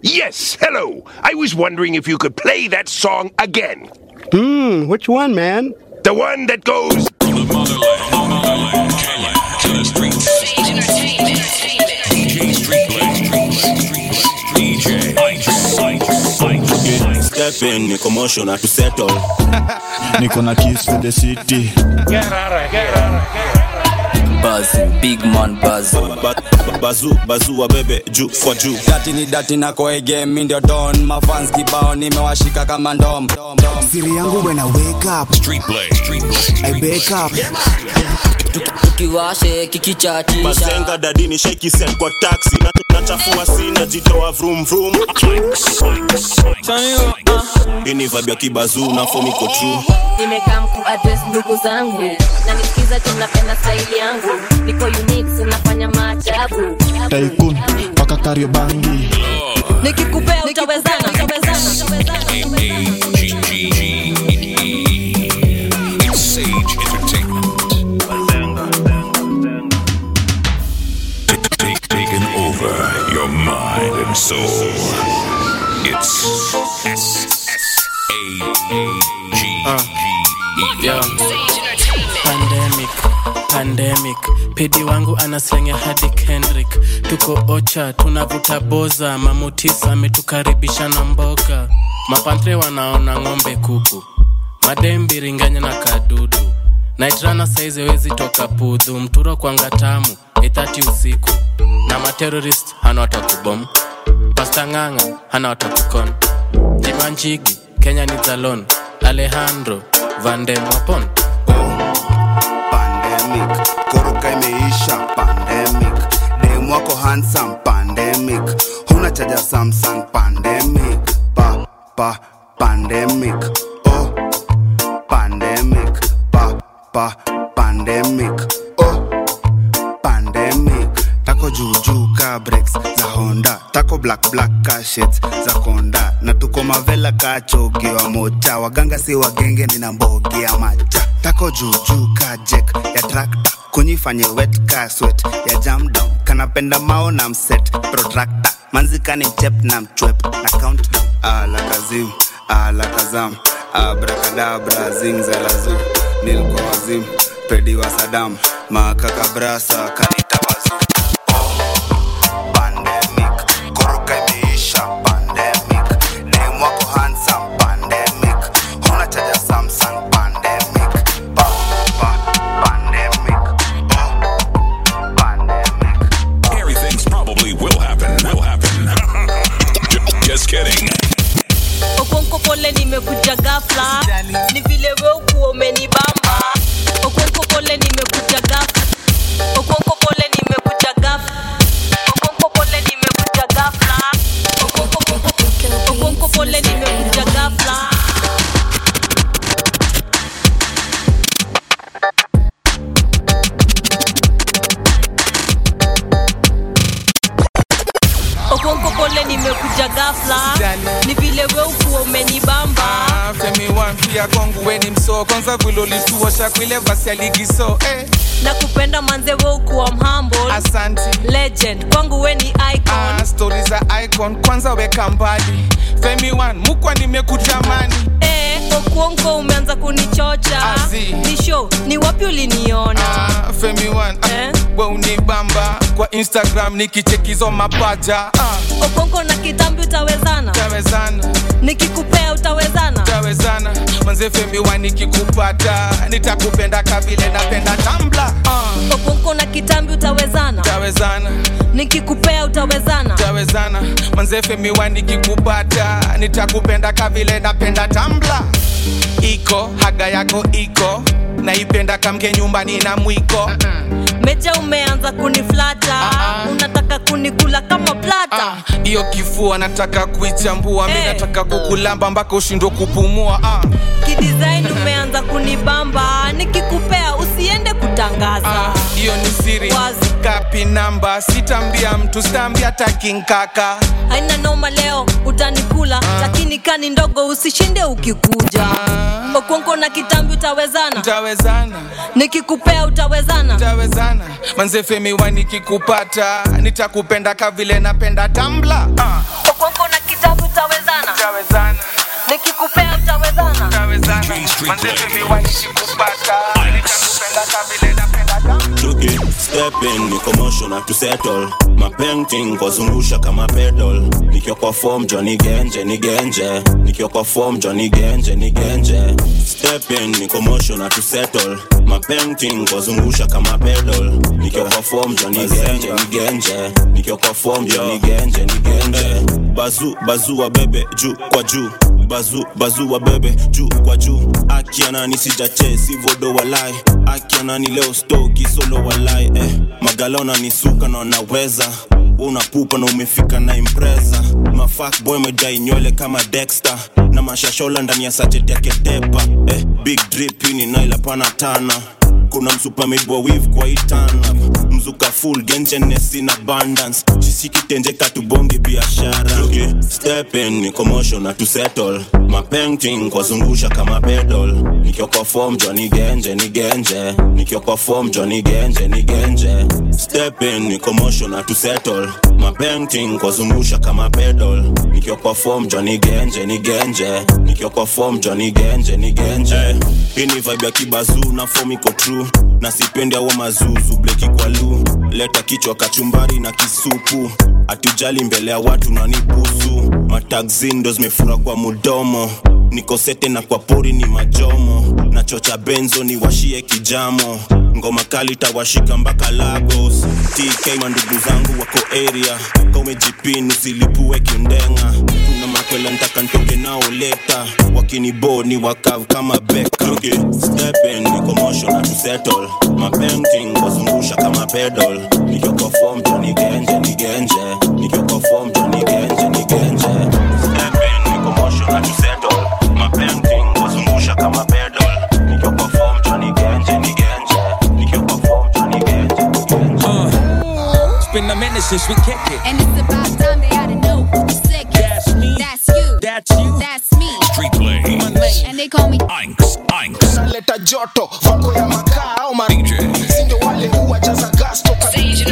Yes, hello. I was wondering if you could play that song again. Hmm, which one, man? The one that goes. Step in, ni commotion na to settle. niko na keys for the city Buzz, big man buzz. Ba- ba- Bazu, bazu wa bebe juu kwa juu. Dati ni dati na koe game mi ndio don mafans kibao nimewashika kama ndom siri yangu when I wake up I wake up tukiwashe kikichatisha Mazenga dadini shake set kwa taxi na nachafua sina jitoa vroom vroom. Hii ni vibe ya kibazu na form iko true. nimekaa kuadres ndugu zangu na nisikiza tunapenda staili yangu niko unique sinafanya maajabu taikun mpaka kariobangi nikikupea utawezana utawezana utawezana Taking over your mind and soul. It's S S A G G E. pandemic pandemic pedi wangu anaslenge hadi kendrick tuko ocha tunavuta boza mamutisa ametukaribisha na mboga mapantre wanaona ng'ombe kuku madembiringanya na kadudu naitrana saizi wezi toka pudhu mturo kwanga tamu ithati usiku na materorist hana watakubom pasta ng'ang'a hana watakukon jimanjigi kenya ni zalon alejandro vandemwapon pandemic koroka imeisha pandemic dem wako handsome pandemic huna chaja samsung pandemic pa pa pandemic oh pandemic pa pa pandemic oh pandemic tako juujuu ka breaks za honda tako black black ka shades za konda na tuko mavela ka chogi wa mocha waganga si wagenge nina mbogi ya macha tako juujuu ka jek ya trakta kunyifanye wet ka swet ya jam down kanapenda mao na mset protractor manzikani mchep na mchwep na countdown ala kazim ala kazam abrakadabra zingzalazu nilkwa wazim pedi wa sadam makakabrasa kanitabazu pandemic koroka imeisha pandemic dem wako handsome pandemic huna chaja samsung pandemic pa, pa, pandemic oh, pandemic Everything's probably will happen. Will happen. Just, just kidding. okonko pole nimekuja gafla ni vile we ukuwa umenibamba okonko pole nimekuja gafla okonko pole nimekuja gafla okonko pole nimekuja gafla okonko okonko pole nimekuja gafla okonko pole nimekuja gafla ni vile we ukuwa umenibamba Ah, femi wampia kwangu weni msoo kwanza vilolituosha kwile vasi ya ligi so eh, na kupenda manze we ukuwa mhumble asanti legend kwangu we ni icon ah, stori za icon kwanza weka mbali femi wan mukwa nimekutamani Eh, okuonko umeanza kunichocha Azi. ni show ni wapi uliniona ah, femi wan ah, Eh? we unibamba kwa instagram nikichekizo mapaja ah, okonko na kitambi utawezana tawezana nikikupea utawezana tawezana manze femi wan nikikupata nitakupenda kabile napenda tambla ah, okonko na kitambi utawezana tawezana nikikupea utawezana tawezana manzefe miwa nikikupata nitakupenda kavile napenda tambla iko haga yako iko naipenda kamke nyumbani na mwiko meja umeanza kuniflata Ah, ah. unataka kunikula kama plata Ah, hiyo kifua nataka kuichambua mi Eh. nataka kukulamba mpaka ushindwe kupumua ah, kidesign umeanza kunibamba nikikupea usiende kutangaza ah, hiyo ni siri Wazi. kapi namba sitambia mtu sitambia takinkaka haina noma leo utanikula lakini kani ndogo usishinde ukikuja okonko na kitambi utawezana tawezana nikikupea utawezana tawezana manzefemiwa nikikupata nitakupenda kavile napenda tambla ah. okonko na Tuki, step in, ni commotion na to settle My painting kwazungusha kama pedal Nikiwa kwa form Johnny Genje, ni genje Nikiwa kwa form Johnny Genje, ni genje Step in, ni commotion na to settle My painting kwazungusha kama pedal Nikiwa kwa form Johnny Genje, ni genje Nikiwa kwa form Johnny Genje, ni genje Bazu, bazu wa bebe, juu kwa juu bazu bazu wa bebe juu kwa juu akianani sijache sivodo walai akianani leo stoki solo walai eh, magalona ni suka na wanaweza unapupa na umefika na impreza mafak boy medai nywele kama dexter na mashashola ndani ya sachet yake tepa eh, big drip hii ni naila pana tana kuna msupa midwa wiv kwa itana mzuka full gengenes in abundance chisikitenje katubonge biashara okay. step in ni commotion na to settle mapainting kwazungusha kama pedal nikiwa kwa form Johnny genje ni genje nikiwa kwa form Johnny genje ni genje step in ni commotion na to settle mapainting kwazungusha kama pedal nikiwa kwa form Johnny genje ni genje nikiwa kwa form Johnny genje ni genje hii ni vibe ya kibazu na form iko true na sipendi awa mazuzu bleki kwa lu leta kichwa kachumbari na kisupu atujali mbele ya watu na nibusu matagzin ndo zimefura kwa mudomo niko sete na kwa pori ni majomo na chocha benzo ni washie kijamo ngoma kali tawashika mpaka lagos tk mandugu zangu wako area kaumejipin usilipue kiundenga kuna makwela ntaka ntoke nao leta wakinibo ni wakav kama beka okay. step in ni commotion na to settle mapainting wazungusha kama pedal nikiwa kwa form Johnny genje ni genje nikiwa kwa form Johnny genje ni genje step in ni commotion na to settle mapainting wazungusha kama pedal nikiwa kwa form Johnny genje ni genje nikiwa kwa form Johnny genje ni genje It's been a minute since we kicked it. And it's about time they ought to know who's sick. That's me. That's you. That's you. That's me. Street play. My name. And they call me Inks, Inks. naleta joto vako ya makaa au sindo wale huwajaza gas toka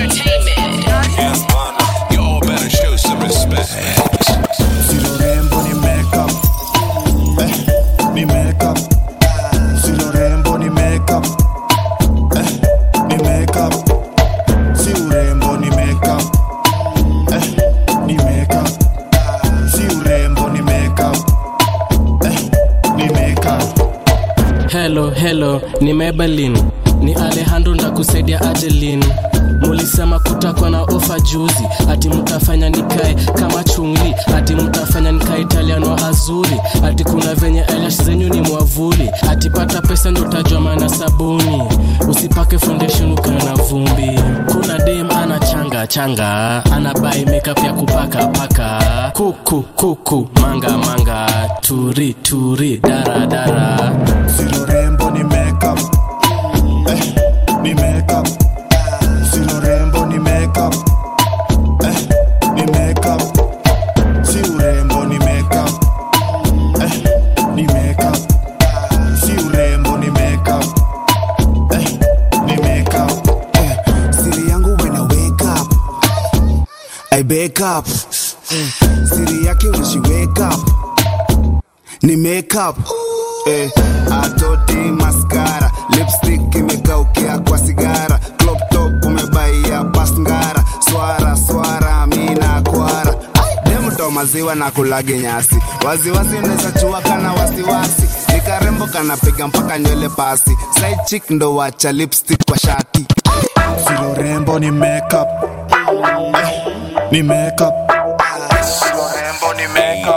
Y'all better show some respect. Silo rembo ni makeup eh, ni makeup Silo rembo ni makeup eh, ni makeup Si urembo ni makeup eh, ni makeup Si urembo ni makeup eh, ni makeup helo helo ni mebelin ni alejandro ndakusaidia ajelin mulisema kutakwa na ofa juzi ati mtafanya nikae kama chungli ati mtafanya nikae italiano azuri ati kuna venye eyelash zenyu ni mwavuli ati pata pesa ndo utajwa mana sabuni usipake foundation ukawe na vumbi kuna dem ana changa changa ana bai makeup ya kupaka paka kuku kuku manga manga turi turi dara dara Silo rembo ni makeup eh, ni makeup Silo rembo ni makeup eh, ni makeup Si urembo ni makeup eh, ni makeup Si urembo ni makeup eh, ni makeup eh, siri yangu when I wake up I wake up eh, siri yake when she wake up ni makeup eh, atoti maskara lipstick imekaukia kwa sigara crop top umebaia pasngara swara swara mina kwara demto maziwa na kulage nyasi waziwazi unaweza chua kana wasiwasi nikarembo kanapiga mpaka nywele pasi side chick ndo wacha lipstick kwa shati Silo rembo ni makeup eh, ni makeup Silo rembo ni makeup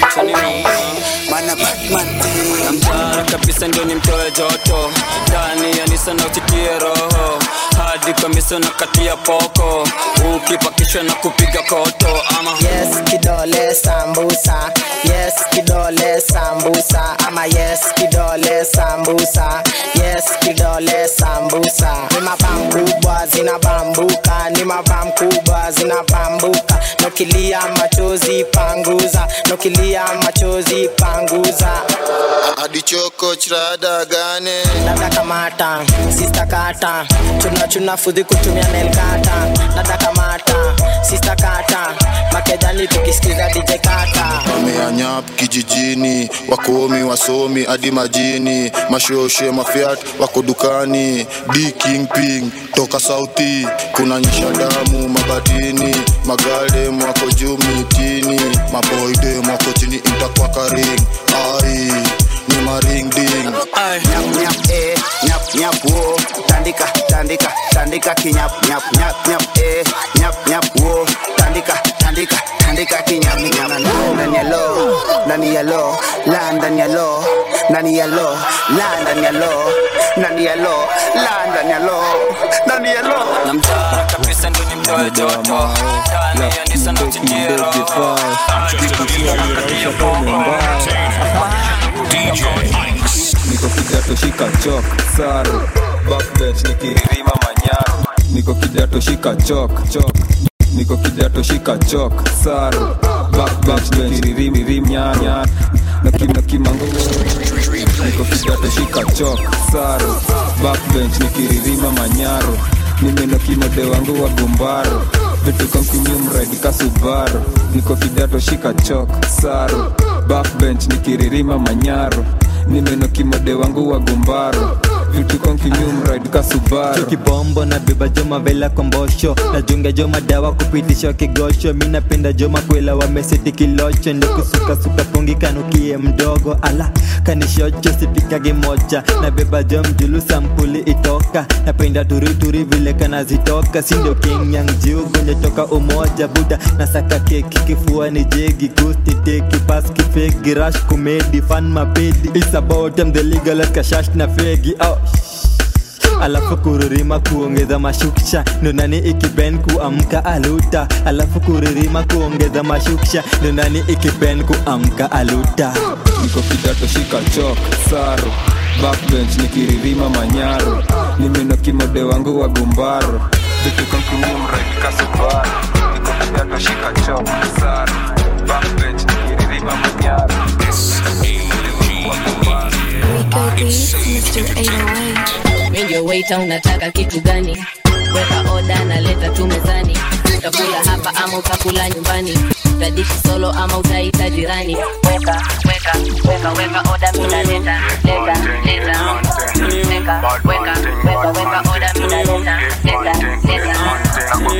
Mana Batman namtara kabisa ndio nimtoe joto ndani ya nisa na usitie roho hadi kamisa na katia poko ukipakishwa na kupiga koto ama yes kidole sambusa yes kidole sambusa ama yes kidole sambusa yes kidole sambusa ni mabam kubwa zinabambuka ni mabam kubwa zinabambuka nokilia machozi panguza nokilia machozi panguza adichoko chirada gane dada kamata sista kata chuna chuna fudhi kutumia nelkata dada kamata sista kata makejani tukisikiza dj kata ameanya nyap kijijini wakomi wasomi hadi majini mashoshe mafiat wako dukani d kingping toka sauti kuna nyisha damu mabatini magaldem wako juu mitini maboydem wako chini intakwakaring ai ni maring ding nyap nyap eh nyap nyap wo tandika tandika tandika kinyap nyap nyap nyap eh nyap nyap wo tandika tandika tandika kinyap nyap ndani ya lo ndani ya lo la ndani ya lo ndani ya lo la ndani ya lo ndani ya lo la ndani ya lo ndani ya lo namtara kabisa ndo nimtoe joto ndani ya nisa na chikiro niko kidato shika chok saru backbench nikiririma manyaru niko kidato shika chok chok niko kidato shika chok saru backbench nikiriririm nyanya na kima kimango niko kidato shika chok saru backbench nikiririma manyaru nimeno kimode wangu wa gumbaro vitu kamkinyumraidika subaru niko kidato shika chok saru backbench nikiririma manyaro nimeno kimode wangu wa gumbaro vitu konkinyumraidika subaru kibombo na beba joma vela kombosho najunga joma dawa kupitisha kigosho mi napenda joma kwela wameseti kilocho ndo kusukasuka pungi kanukie mdogo ala kanishocho sipikage moja na beba jo mjulu sampuli itoka napenda turituri vile kanazitoka sindo kinyang jiu gonja toka umoja buda nasaka keki kifua ni jegi gusti teki paski fegi rash kumedi fan mapedi It's about them the legal kashash na fegi oh alafu kuririma kuongeza mashuksha ndo nani ikiben kuamka aluta alafu kuririma kuongeza mashuksha ndo nani ikiben kuamka aluta niko kidato shika chok saru backbench nikiririma manyaro nimeno kimode wangu wa gumbaro vitu konkinyumraidika subaru niko kidato shika chok saru backbench nikiririma manyaro Mi ndio waiter unataka kitu gani weka oda na leta tu mezani utakula hapa ama utakula nyumbani utadishi solo ama utaita jirani weka weka weka weka oda mina leta leta leta weka weka weka weka oda mina leta leta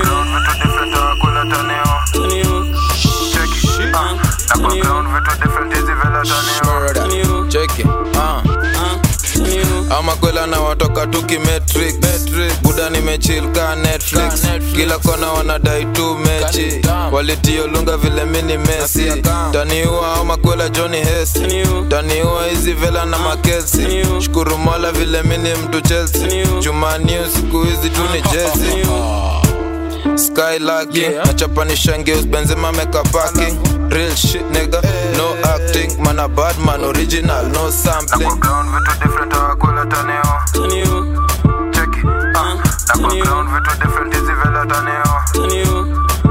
cheki ah. ama kwela na watoka tuki metric buda nimechil ka netflix kila kona wanadai tu mechi walitiolunga vile mini mesi taniua ama kwela johnny hes taniua hizi vela na makesi shukuru mola vile mini mtu chelsea jumaniu siku hizi tu ni jezi skylaki yeah. nachapanishangeus benzema mekapaki real shit nigga no acting man a bad man original no sampling vitu different awakula tanio cheki ah nakon vitu different hizi vela tanio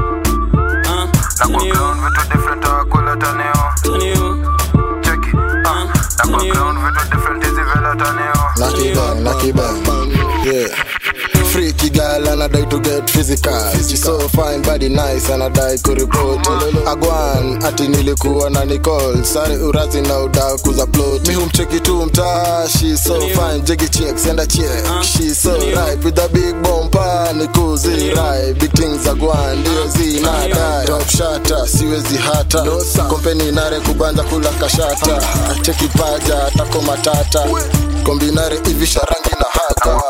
nakon vitu different awakula tanio cheki ah nakon vitu different hizi vela tanio Lucky bang, lucky bang. Yeah. Freaky girl and I die to get physical. She so fine, body nice and I die kuripoti. Agwan ati nilikuwa na Nicole. Sare urazi na udaku za plot. Mi humcheki tu mtaa. She so fine, jiggy check, send a check. She so right with a big bumper. Ni kuzi right, big things agwan ndio zinadai. Top shata, siwezi hata. Kompeni nare kubanza kula kashata. Cheki paja, tako matata. Kombinare ivisha rangi na hata.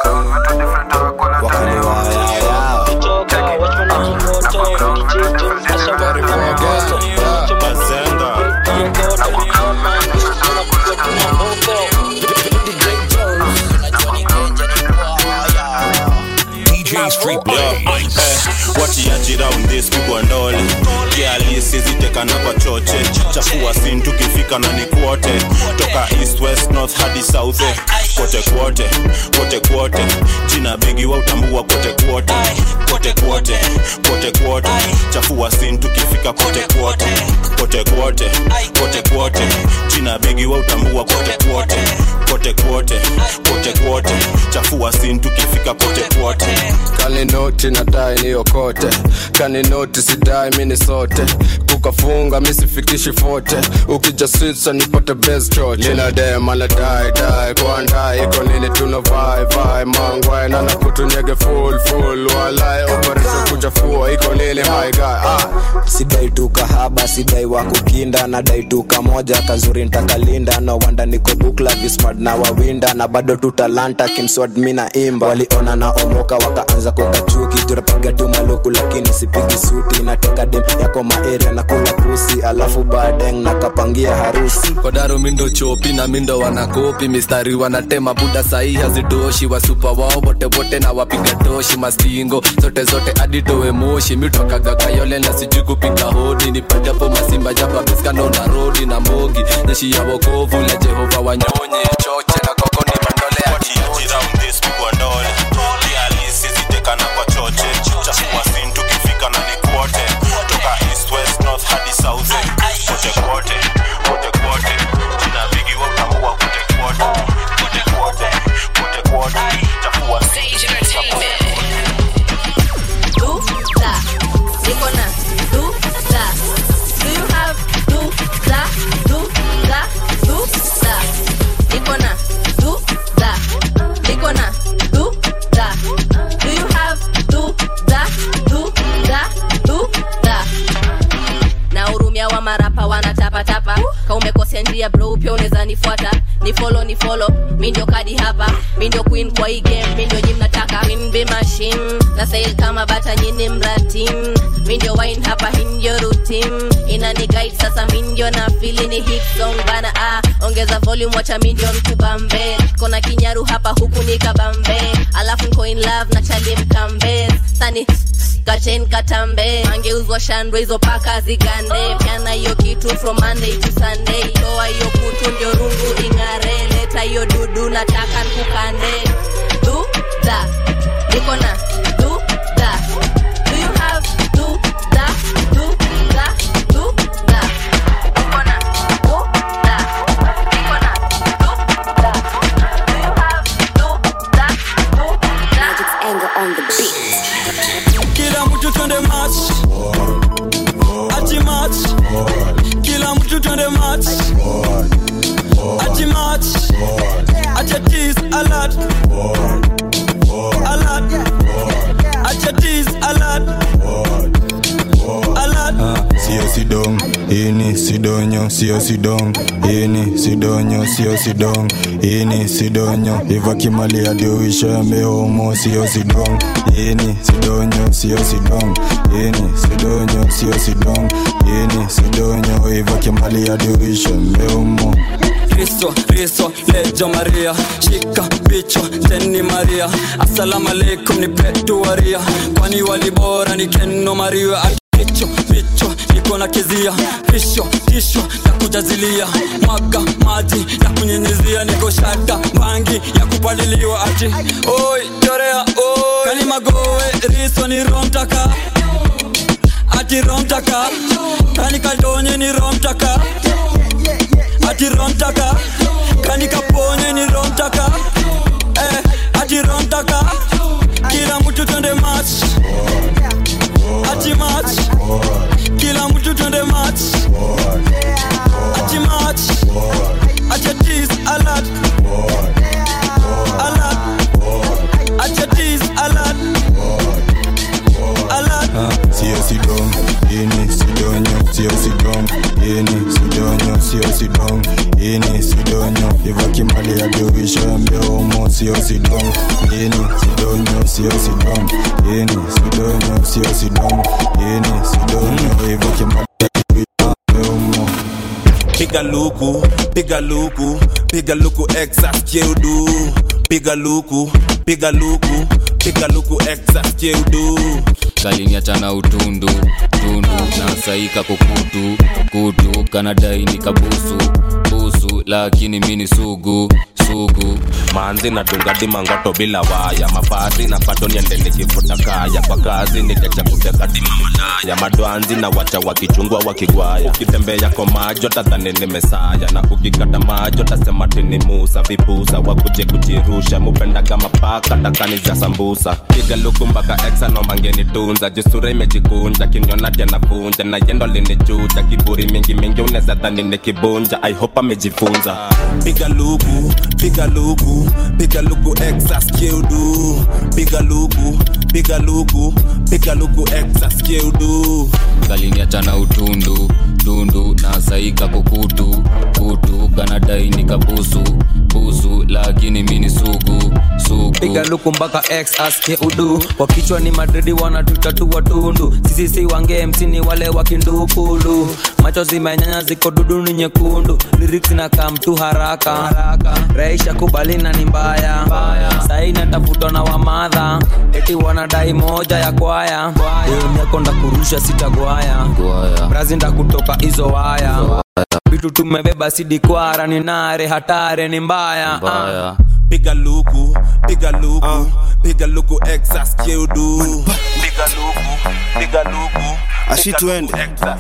DJ Street Play. watiaji round this pigwa ndole kialisiziteka kwa choche chafua sin tukifika na ni kwote toka east west north hadi south eh. kote kwote kote kwote jina bigi wa utambua kote kwote kote kwote kote kwote chafua sin tukifika kote kwote kote kwote kote kwote jina bigi wa utambua kote kwote kote kwote kote kwote chafua sin tukifika kote kwote kaninoti nadai niokote kaninoti sidai mini sote kukafu kufunga misifikishi fote ukija sitsa nipate best choche nina dem anadai dai kwandai iko nini tuna vai vai mangwai nana kutunyege full full walai operation kuchafua iko nini my guy ah sidai tu kahaba sidai wa kukinda nadai tu kamoja kazuri ntakalinda no wanda niko bukla vismart na wawinda na bado tu talanta kimswad mina imba waliona na omoka wakaanza kukachuki turapiga tu maluku lakini sipigi suti nateka dem yako maeria na kula pusi alafu badeng nakapangia harusi kodaro mindo chopi na mindo wanakopi mistari wanatema buda sahi hazitoshi wasupa wao wote wote na wapiga toshi mastingo zote zote aditowe moshi mitwakaga kayole na sijui kupiga hodi nipajapo masimba jaba biskando na rodi na mbogi jeshi ya wokovu la jehova wanyonyi choche na koko ni mandole ya zitekana kwa choche chafua sin tukifika na ni kwote toka east west north hadi south kote kwote kote kwote jina bigi wa utambua kote kwote kote kwote kote kwote chafua Duda, niko na duda. Do you have duda, duda, duda? Niko na duda, niko na duda. Do you have duda, duda, duda? na hurumia wa marapa wanatapatapa ka umekosea njia bro pia unaweza nifuata ni follow ni follow mi ndio kadi hapa mi ndio queen kwa hii game mi ndio nyi mnataka queen be machine na sail kama bata nyini mratim mi ndio wine hapa hii ndio routine inani guide sasa mi ndio na fili ni hit song bana ah ongeza volume wacha mi ndio mkubambe kona kinyaru hapa huku ni kabambe alafu nko in love na chali mkambe sani kachen katambe angeuzwa shandwe hizo paka zigande pyana hiyo kitu from monday to sunday toa hiyo kutu ndio rungu ing'are leta hiyo dudu nataka nkukande duda niko na duda do you have duda duda duda niko na duda niko na duda do you have duda duda magic's anger on the beat kila mtu twende match ati match kila mtu twende match ati match acha tease alert alert acha tease alert alert sio sidong ini sidonyo sio sidong ini sidonyo sio sidong ini sidonyo iva kimali adioishambe homo sio sidong ini sidonyo sio sidong ini sidonyo sio sidong ini sidonyo iva kimali adioishambe homo Kristo, Kristo, lejo Maria, shika bicho teni Maria, assalamu alaikum ni petu waria, kwani walibora ni keno Maria, bicho bicho niko na kizia, pisho tisho na kujazilia, mwaga maji ya kunyinyizia, niko shata bangi ya kupaliliwa ati, oi chorea oi, kani magowe riso ni romtaka ati romtaka, kani kadonye ni romtaka ati romtaka kani kaponye ni romtaka eh, ati romtaka kila mtu twende match ati match kila mtu twende match ati match acha tease alert alert acha tease alert alert sio sidong ini sidonyo sio sidong ini sidonyo sio sidong ini sidonyo iva kimali adioishambe homo sio sidong ini sidonyo sio sidong ini sidonyo sio sidong ini sidonyo iva kimali adioishambe homo piga luku piga luku piga luku exas cheudu piga luku piga luku piga luku exas cheudu kaliniachana utundu tundu nasaika kukutu kutu kanadai ni kabusu busu lakini mini sugu sugu manzi na dungadi mangoto bila waya mavazi na bado niende nikifuta kaya kwa kazi nikecha kutekadi mamalaya madwanzi na wacha wakichungwa wakigwaya ukitembea kwa majo tadhani ni mesaya na ukikata majo tasema tini musa vipusa wakuje kujirusha mupendaga mapaka takani za sambusa piga luku mpaka exa nomangeni tunza jisura imejikunja kinyonati anafunja na yendo linichuja kiburi mingi mingi unaweza dhani ni kibunja i hope amejifunza piga luku piga luku piga luku exa skeudu piga luku piga luku piga luku exa skeudu kaliniachana utundu tundu na saika kukutu kutu kanadai nikabusu busu lakini mini sugu sugu piga luku mpaka x aske udu kwa kichwa ni madridi wanatutatua tundu sisi si wange mc ni wale wakindukulu macho zimenyanya ziko dudu ni nyekundu lyrics na kamtu haraka raisha kubalina ni mbaya sai natafutwa na wamadha eti wanadai moja ya kwaya emyakonda kurusha sitagwaya brazinda kutoka hizo waya vitu tumebeba sidikwara ni nare hatare ni mbaya, mbaya. piga luku piga luku piga luku exa skeudu piga luku piga luku ashitwende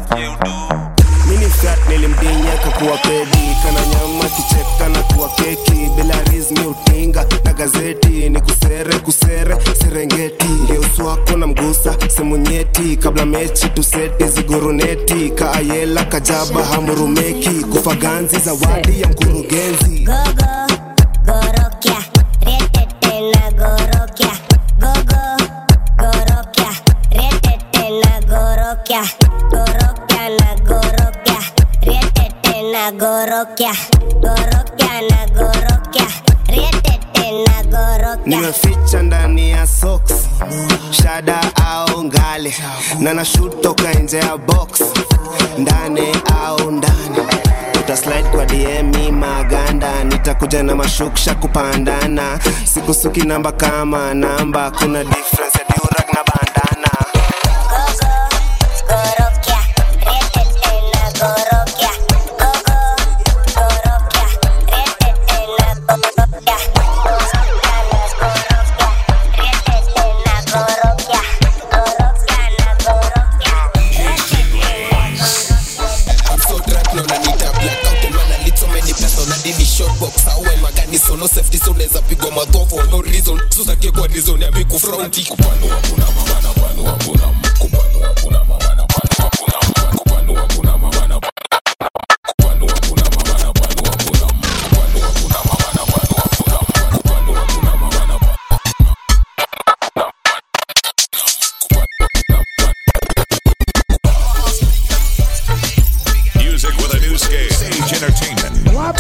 mini fat nilimdinya kakuwa pedi kana nyama kicheka na kuwa keki bila rizmi utinga na gazeti ni kusere kusere serengeti ngeusu wako na mgusa semu nyeti kabla mechi tuseti ziguruneti kaayela kajaba hamurumeki kufa ganzi zawadi ya mkurugenzi Gorokia, retete na gorokia. Gogo, gorokia, retete na gorokia. Gorokia na gorokia, retete na gorokia. Gorokia na gorokia, retete na gorokia. nimeficha ndani ya socks shada au ngale na nashut toka nje ya box ndani au ndani utaslide kwa dm maganda nitakuja na mashuksha kupandana sikusuki namba kama namba kuna difference ya durak na bandana Gorokia, retete na gorokia. Gogo, gorokia, retete na gorokia. Gorokia na gorokia, retete na gorokia. I'm so drunk now nanita blackout and man lit so many plus now nadini short box awe magani so no safety so neza pigwa madho for no reason so sake kwa reason ya miku fronti kupano hakuna mama na pano hakuna kupano hakuna mama na pano hakuna kupano hakuna mama na kupano hakuna mama na pano hakuna kupano hakuna mama na pano hakuna kupano hakuna mama na Music with a new scale. Sage Entertainment. I'm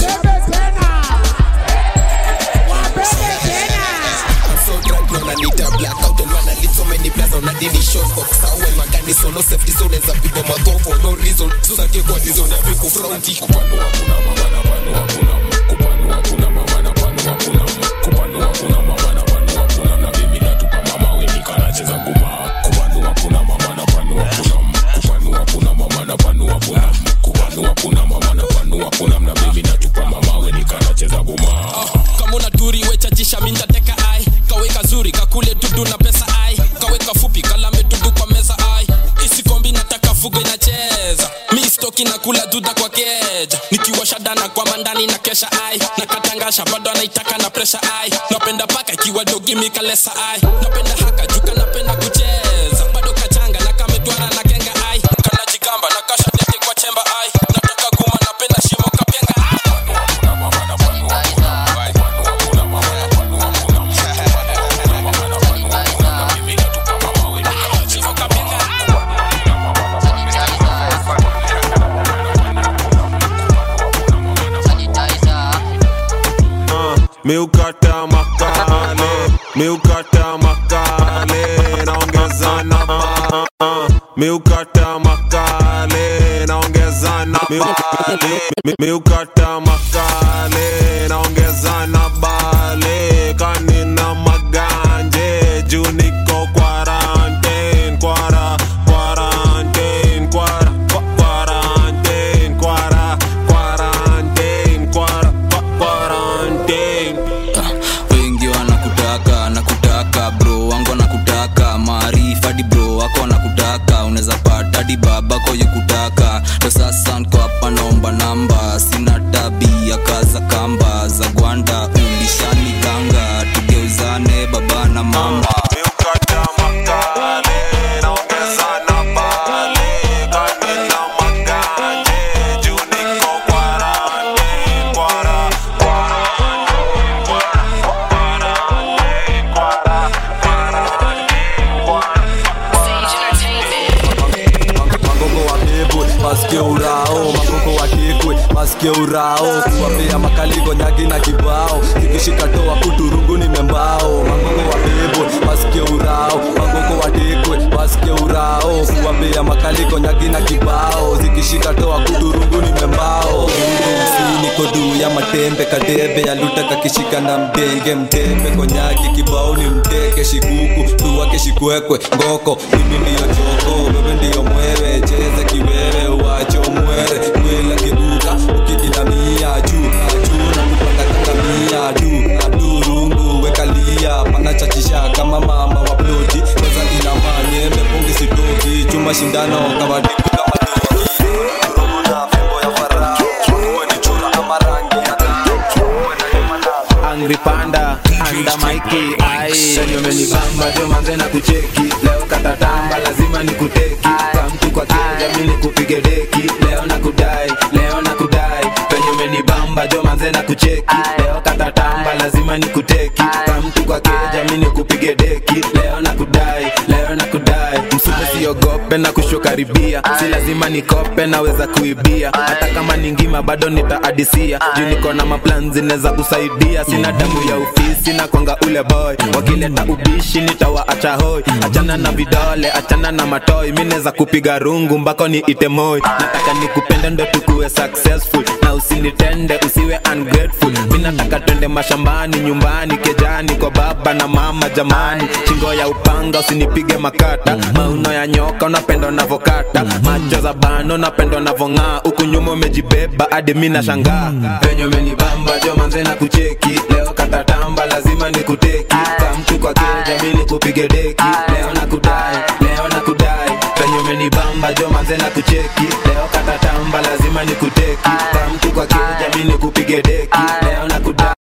so drunk now nanita blackout and man lit so many plus now nadini short box awe magani so no safety so neza pigwa madho for no reason so sake kwa reason ya miku fronti kupano hakuna mama na pano hakuna kupano hakuna mama na pano hakuna kupano hakuna mama na pano hakuna na mimi natupa mama wengi kanacheza nguma kupano hakuna mama na pano hakuna kupano hakuna mama na pano hakuna kupano hakuna mama na pano hakuna na mimi natupa mama wengi kanacheza nguma kama una turi wechachisha mintateka ai kaweka zuri kakule dudu na pesa ai kaweka fupi kalame dudu kwa meza ai isikombi nataka fugo inacheza mi stoki na kula duda kwa keja nikiwa shadana kwa mandani na kesha ai na katangasha bado anaitaka na presha ai napenda paka ikiwa dogi mikalesa ai napenda haka juka napenda kucheza bado kachanga na kametwara na kenga ai kanajikamba na kasha tete kwa chemba ai nataka guma napenda shimo kapenga miukata makale miukata makale naongeza na ba miukata makale naongeza na bale Mi- miukata makale naongeza na bale kanina maganje juu niko quarantine kwara quarantine kwara kwa- quarantine kwara quarantine kwara kwa- quarantine kwa namba sina tabia kaza kamba za gwanda ulishani ganga tugeuzane baba na mama magogo wabebwe wasikie urao magogo watekwe wasikie urao kuwapea makaligo nyagi na kibao zikishika toa kuturungu ni membao magogo wabebwe wasikie urao magogo watekwe wasikie urao kuwapea makaligo nyagi na kibao zikishika toa kuturungu ni membao si niko juu ya matembe kadebe yaluta kakishika na mdenge mtembe konyagi kibao ni mteke shikuku tuwake shikwekwe ngoko mimi ndiyo choko wewe ndiyo mwewe cheza kiwewe uwacho mwere kwela kibuka ukiinamia juu juu na kupanda kangamia du adurungu wekalia panachachisha kama mama wa ploti weza inamanye mepungi sitoki chuma shindano kawadiku kama doki Kuna fimbo ya farao, uwe ni chura ama rangi ya angry panda anda maiki ai senye umenibamba jo manze na kucheki leo katatamba lazima nikuteki kamtu kwa keja mi nikupige deki leo na kudai leo na kudai penye umenibamba jo manze na kucheki leo katatamba lazima nikuteki kamtu kwa keja mi nikupige deki leo na kudai leo na kudai msume siogope na kushokaribia si lazima nikope naweza kuibia hata kama ni ngima bado nitaadisia juu niko na maplan zinaweza kusaidia sina damu ya ofisi na kwanga ule boy wakileta ubishi nitawaacha hoi achana na vidole achana na matoi mi naweza kupiga rungu mbako ni itemoi nataka nikupende ndo tukuwe successful na usinitende usiwe ungrateful mi nataka twende mashambani nyumbani kejani kwa baba na mama jamani shingo ya upanga usinipige makata mauno ya nyoka unapenda unavokata macho za bano unapenda unavong'aa huku nyuma umejibeba hadi mi nashangaa venye umenibamba jo manze na kucheki leo katatamba lazima nikuteki kamtu kwa keja mi nikupige deki leo na kudai leo na kudai venye umenibamba jo manze na kucheki leo katatamba lazima nikuteki kamtu kwa keja mi nikupige deki leo na kudai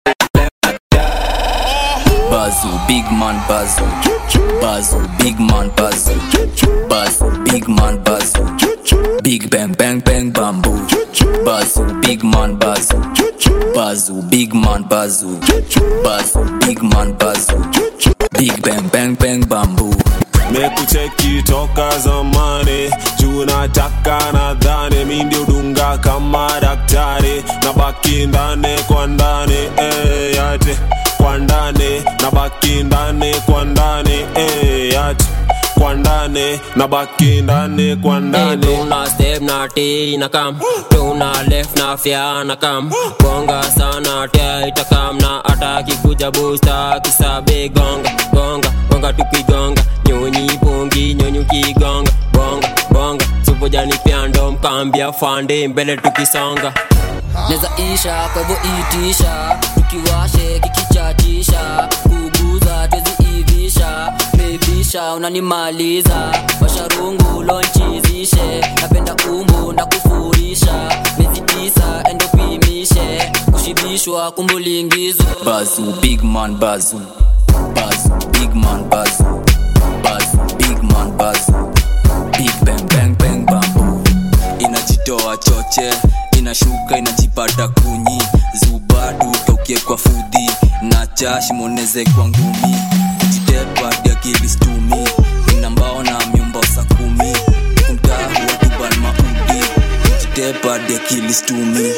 Bazu, big man Bazu. Bazu, big man Bazu. Bazu, big man Bazu. Big bang bang bang bamboo. Bazu, big man Bazu. Bazu, big man Bazu. Bazu, big man Bazu. Big bang bang bang bamboo. mekucheki toka zamani juu nataka nadhani mi ndio dunga kama daktari na baki ndani kwa ndani eh, yate kwa ndani na baki ndani kwa ndani eh, yate kwa ndani na baki ndani kwa ndani tuna step na ti na kam tuna left na fya na kam gonga sana tia itakam na ataki kuja busta kisabe gonga gonga gonga tukigonga nyonyi pungi nyonyi ukigonga gonga gonga supojani pyando mkambia fande mbele tukisonga neza isha kwa hivyo itisha tukiwashe kikichatisha kuguza twezi ivisha bebisha unanimaliza washarungu lonchizishe napenda umbu na kufurisha miezi tisa endopimishe kushibishwa kumbulingizo Bazu, big man Bazu. Bazu, big man Bazu. Bazu, big man Bazu. Big bang bang bang bamboo. Inajitoa choche, inashuka inajipata kunyi. Zubadu tokie kwa fudhi na chash moneze kwa ngumi. Kujitepa dia kilistumi. Ina mbao na myumba sa kumi. Kumtaa huwa tuban maudi. Kujitepa dia kilistumi.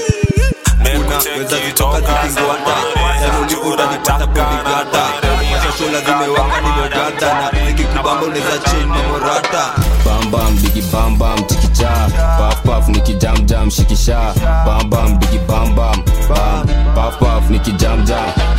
weza vitoka zikingwata yanulikuta nipata kunigata mashashola zimewaka nimegata na zikikubamba unaweza chini mamorata bambam digi bambam chikicha paf paf nikijamjam shikisha bambam digi bambam bam paf paf nikijamjam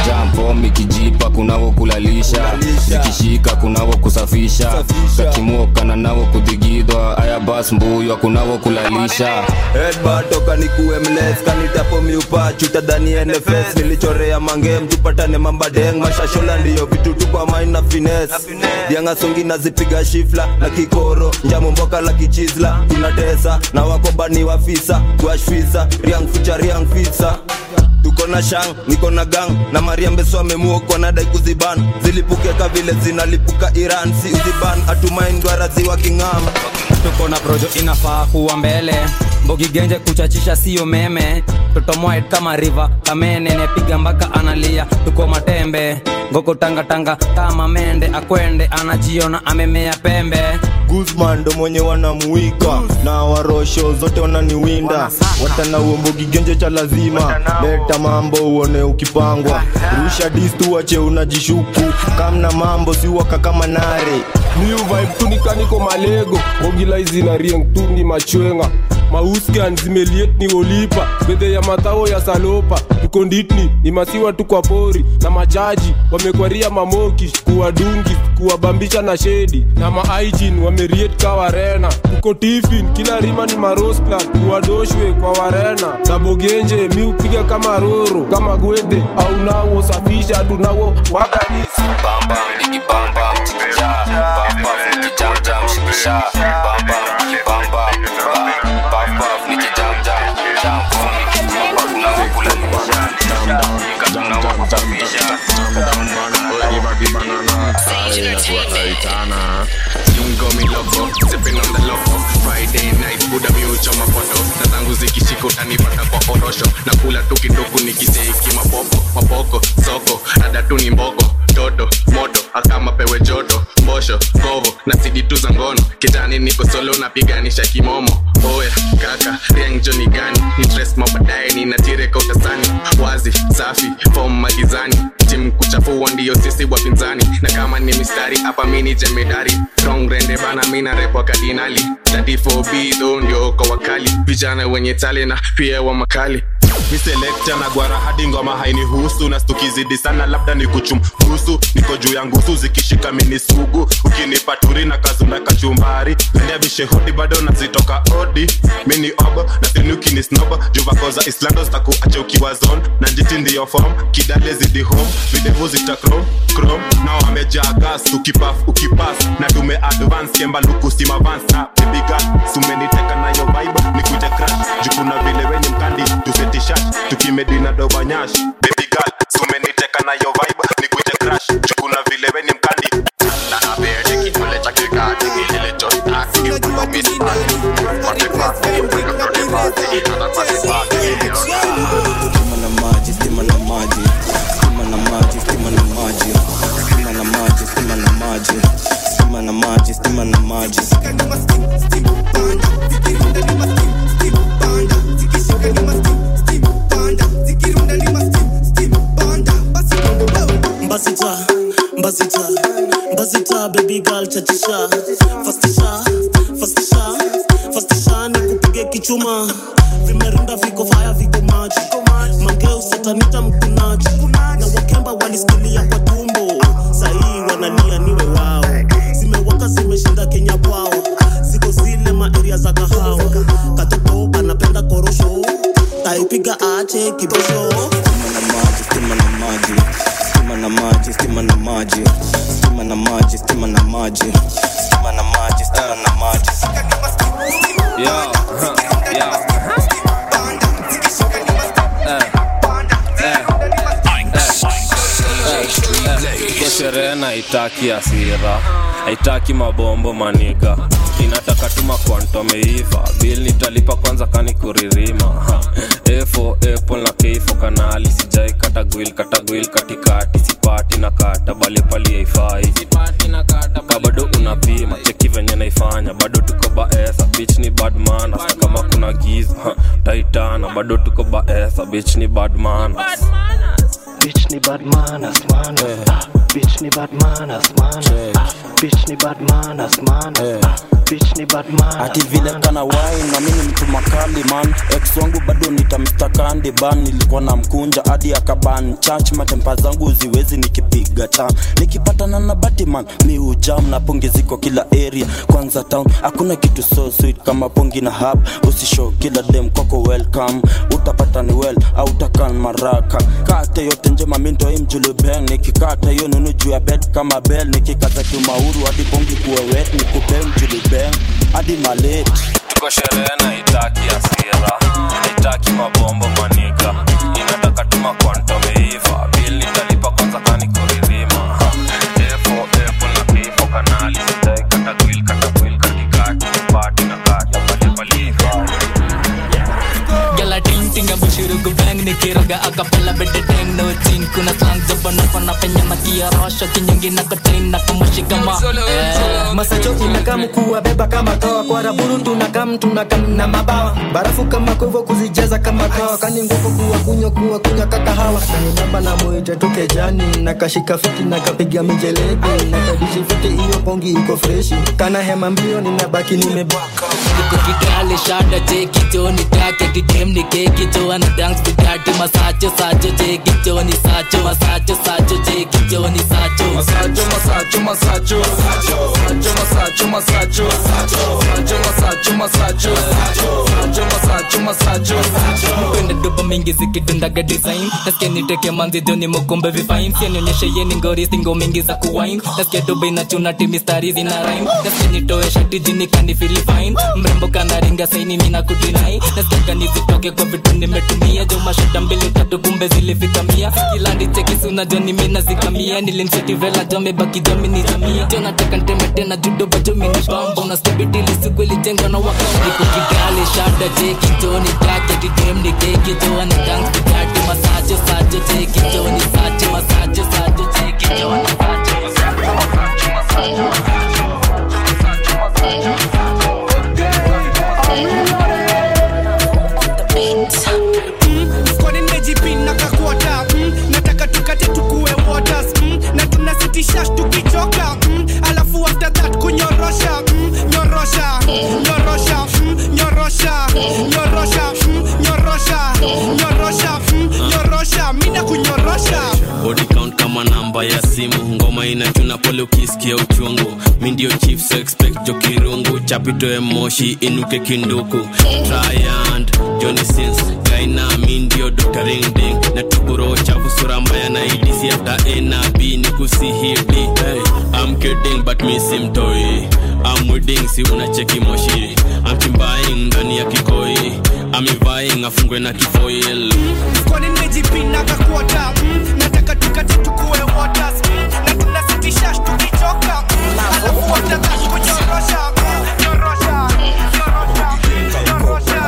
jampo ikijipa kunavo kulalisha zikishika kunavo kusafisha kakimoka navo kudhigidwa aya bas mbuywa kunavo kulalisha Headbutt toka nikuwe mles kanitapo miupa chuta dhani NFS nilichorea mangem tupatane mambadeng mashashola ndiyo vitu tu kwa main na fines dianga songi nazipiga shifla na kikoro njamu mboka la kichizla tunatesa na wakobani wafisa kuashfisa riang ficha riang fisa tuko na shang niko na gang na mariambeso amemuokwa na dai kuziban zilipukeka vile zinalipuka iran si uziban atumaindwarazi wa king'am tuko na projo inafaa kuwa mbele mbogigenje kuchachisha siyo meme totomoet kama riva kamene nepiga mpaka analia tuko matembe ngoko tangatanga kama mende akwende anajiona amemea pembe guzman ndo mwenye wanamuika na warosho zote wananiwinda watana uombogi genje cha lazima leta mambo uone ukipangwa rusha distu wache unajishuku kamna mambo siwaka kama nare new vibe tu nikaniko malego ogilaizi na rieng tu ni machwenga mauskan zimeliet ni olipa bedhe ya matao ya salopa tuko nditni ni masiwa tu kwa pori na majaji wamekwaria mamoki kuwadungi kuwabambisha na shedi na maaijin wameriet ka warena tuko tifin kila rima ni marosplan kuwadoshwe kwa warena sabogenje mi upiga kama roro kama gwede au nawo safisha tunawo waganisi bamba nikibamba mchikicha bamba nikijamjam shikisha bamba nikibamba bamba nikijamjam jambo nikibamba kunavo kulalisha nika tunavo kusafisha Lungo mi loco, sipping on the loco Friday night, buda mi uchoma foto Na zangu zikishika utanipata kwa orosho Na kula tu kidogo nikiseki mapopo Mapoko, soko, rada tu ni mboko Toto, moto, akama pewe joto Mbosho, kovo, na sidi tu za ngono Kitani niko solo napiganisha kimomo Oya, kaka, riangjo ni gani Interest mabadaye ninatireka utasani Wazi, safi, form magizani Timu kuchafua ndiyo sisi wapinzani Na kama ni mistari hapa mini jemedari Strong rende bana mina repo kardinali 34B though ndio kwa wakali Vijana wenye tale na pia wa makali mi selekta na gwara hadi ngoma hainihusu na stukizidi sana labda ni kuchumbusu niko juu ya ngusu zikishika mini sugu ukinipa turi na kazunda kachumbari pendea vishehodi bado nazitoka odi mini obo na sini ukinisnobo juvakoza islando zitakuacha ukiwa zone na njiti ndiyo form kidale zidi home videvu zita chrome chrome nao wamejaa gas ukipaf ukipas na tume advance kemba lukusima vans na baby girl sumeniteka nayo vibe nikuje crash jukuna vile wenye mkandi tusetishat tukimedina dobanyash baby girl sumeniteka nayo vibe nikuje crash jukuna vile wenye mkandi Stima na maji, stima na maji, stima na maji, stima na maji, stima na maji, stima na maji, stima na maji, stima na maji. Mbazita, mbazita, mbazita, baby girl chachisha, fastisha, fastisha, fastisha, nikupige kichuma, vimerunda viko faya viko maji, mangeu satanita mkunaji, na wakemba walisikilia kwa tumbo, sahii wanalia niwe wao, zimewaka zimeshinda Kenya kwao, ziko zile maeria za kahawa, katoto anapenda korosho, taipiga ache kibosho. Stima na maji, stima na maji, stima na maji, stima na maji, stima na maji, stima na maji, stima na maji. Yo, huh, yo. Kwa sherehe na itaki hasira haitaki mabombo maniga inataka tuma kwantomeiva bil nitalipa kwanza kani kuririma Ha. efo apple na keifo kanali sijai kata gwil kata gwil katikati sipati na kata bali pali haifai ka bado unapima cheki venye naifanya bado tuko baesa bich ni badman hata kama kuna giza ha, taitana bado tuko baesa bich ni badman Bitch ni bad manners man ah, Bitch ni bad manners man ah, Bitch ni bad manners man ah, bitch ni badman ati vile kana wine na mimi mtu makali man ex wangu bado nitamstakandi ban nilikuwa na mkunja hadi akaban church matempa zangu ziwezi nikipiga tam nikipatana na batiman mi ujam na pongi ziko kila area kwanza town hakuna kitu so sweet kama pongi na hub usishow kila dem kwako welcome utapata ni well au utakan maraka kate yote njema mindo imjulubeng nikikata hiyo nunu juu ya bed kama bell nikikaza kimauru hadi pongi kuwe wet nikupe mjulubeng hadi malate tuko sherehe na itaki asira itaki mabombo manika inataka tuma kwantomeiva bil nitalipa kwanza kani kuririma Ha. efo efo na kifo kanali sitai kata gwil kata gwil katikati pati na kati palipaliva Gala ting ting abu shuru gu bang ni kiroga akapela bede deng no chin kuna slang jabana pana penya na kia rosho kinyongi na katain na kumushi kama eh. masacho inakam kuwabeba kama toa kwa raburu tunakam tunakam na mabawa barafu kama kovo kuzijaza kama kawa kani nguvu kuwa kunywa kuwa kunywa kakahawa namba na mwite tuke jani na kashika fiti na kapiga mijeledi na kadishi fiti iyo pongi iko freshi kana hema mbio ninabaki nimebaka Niko kidale shada cheki jo ni take kidem ni keki jo ana dance bidati masacho sacho cheki jo ni sacho masacho sacho cheki jo ni sacho masacho masacho masacho masacho masacho masacho masacho masacho masacho masacho masacho masacho mpenda doba mingi zikidundaga design nasikia niteke manzi joni mokombe vifain sianionyeshe yeni ngori singo mingi za kuwain nasikia doba inachuna ti mistari zina rhyme nasikia nitoe shati jini kani feel fine mrembo kanaringa saini mina kudinai nasikia kani zitoke kwa vitu nimetumia jo mashada mbili tatu kumbe zilifika mia kila ndicheki suna joni mina zikamia nilimseti vela jo mebaki jo minizamia jo nataka nteme tena judo bajo minibamba unastibidili siku ilijengwa na wakati niko kigali shada cheki jo ni take didem ni keki jo ana dance bidati masajo sajo cheki jo ni sacho masajo sajo cheki jo ni sacho masajo masajo masajo mfukoni nimejipina kakuota mm, nataka tukate tukue waters mm, na tunasitisha tukichoka mm, alafu after that kunyorosha mm, nyorosha nyorosha mm, nyorosha nyorosha mm, nyorosha nyorosha mm, nyorosha mina kunyorosha body count kama namba ya simu ngoma inachuna pole ukisikia uchungu mi ndio chief so expect jo kirungu chapitoe moshi inuke kinduku tryand johnny sins gaina mi ndio dr ringding na tuguro chafu sura mbaya na idisi after a na b ni kusihidi hey, i'm kidding but mi simtoi I'm wedding si unacheki moshi I'm chimbaing ndani ya kikoi I'm ivying afungwe na kifoil mfukoni nimejipina kakuota mm, nataka tukate tukue waters mm, na tunasitisha tukichoka mm, alafu after that kunyorosha mm, nyorosha nyorosha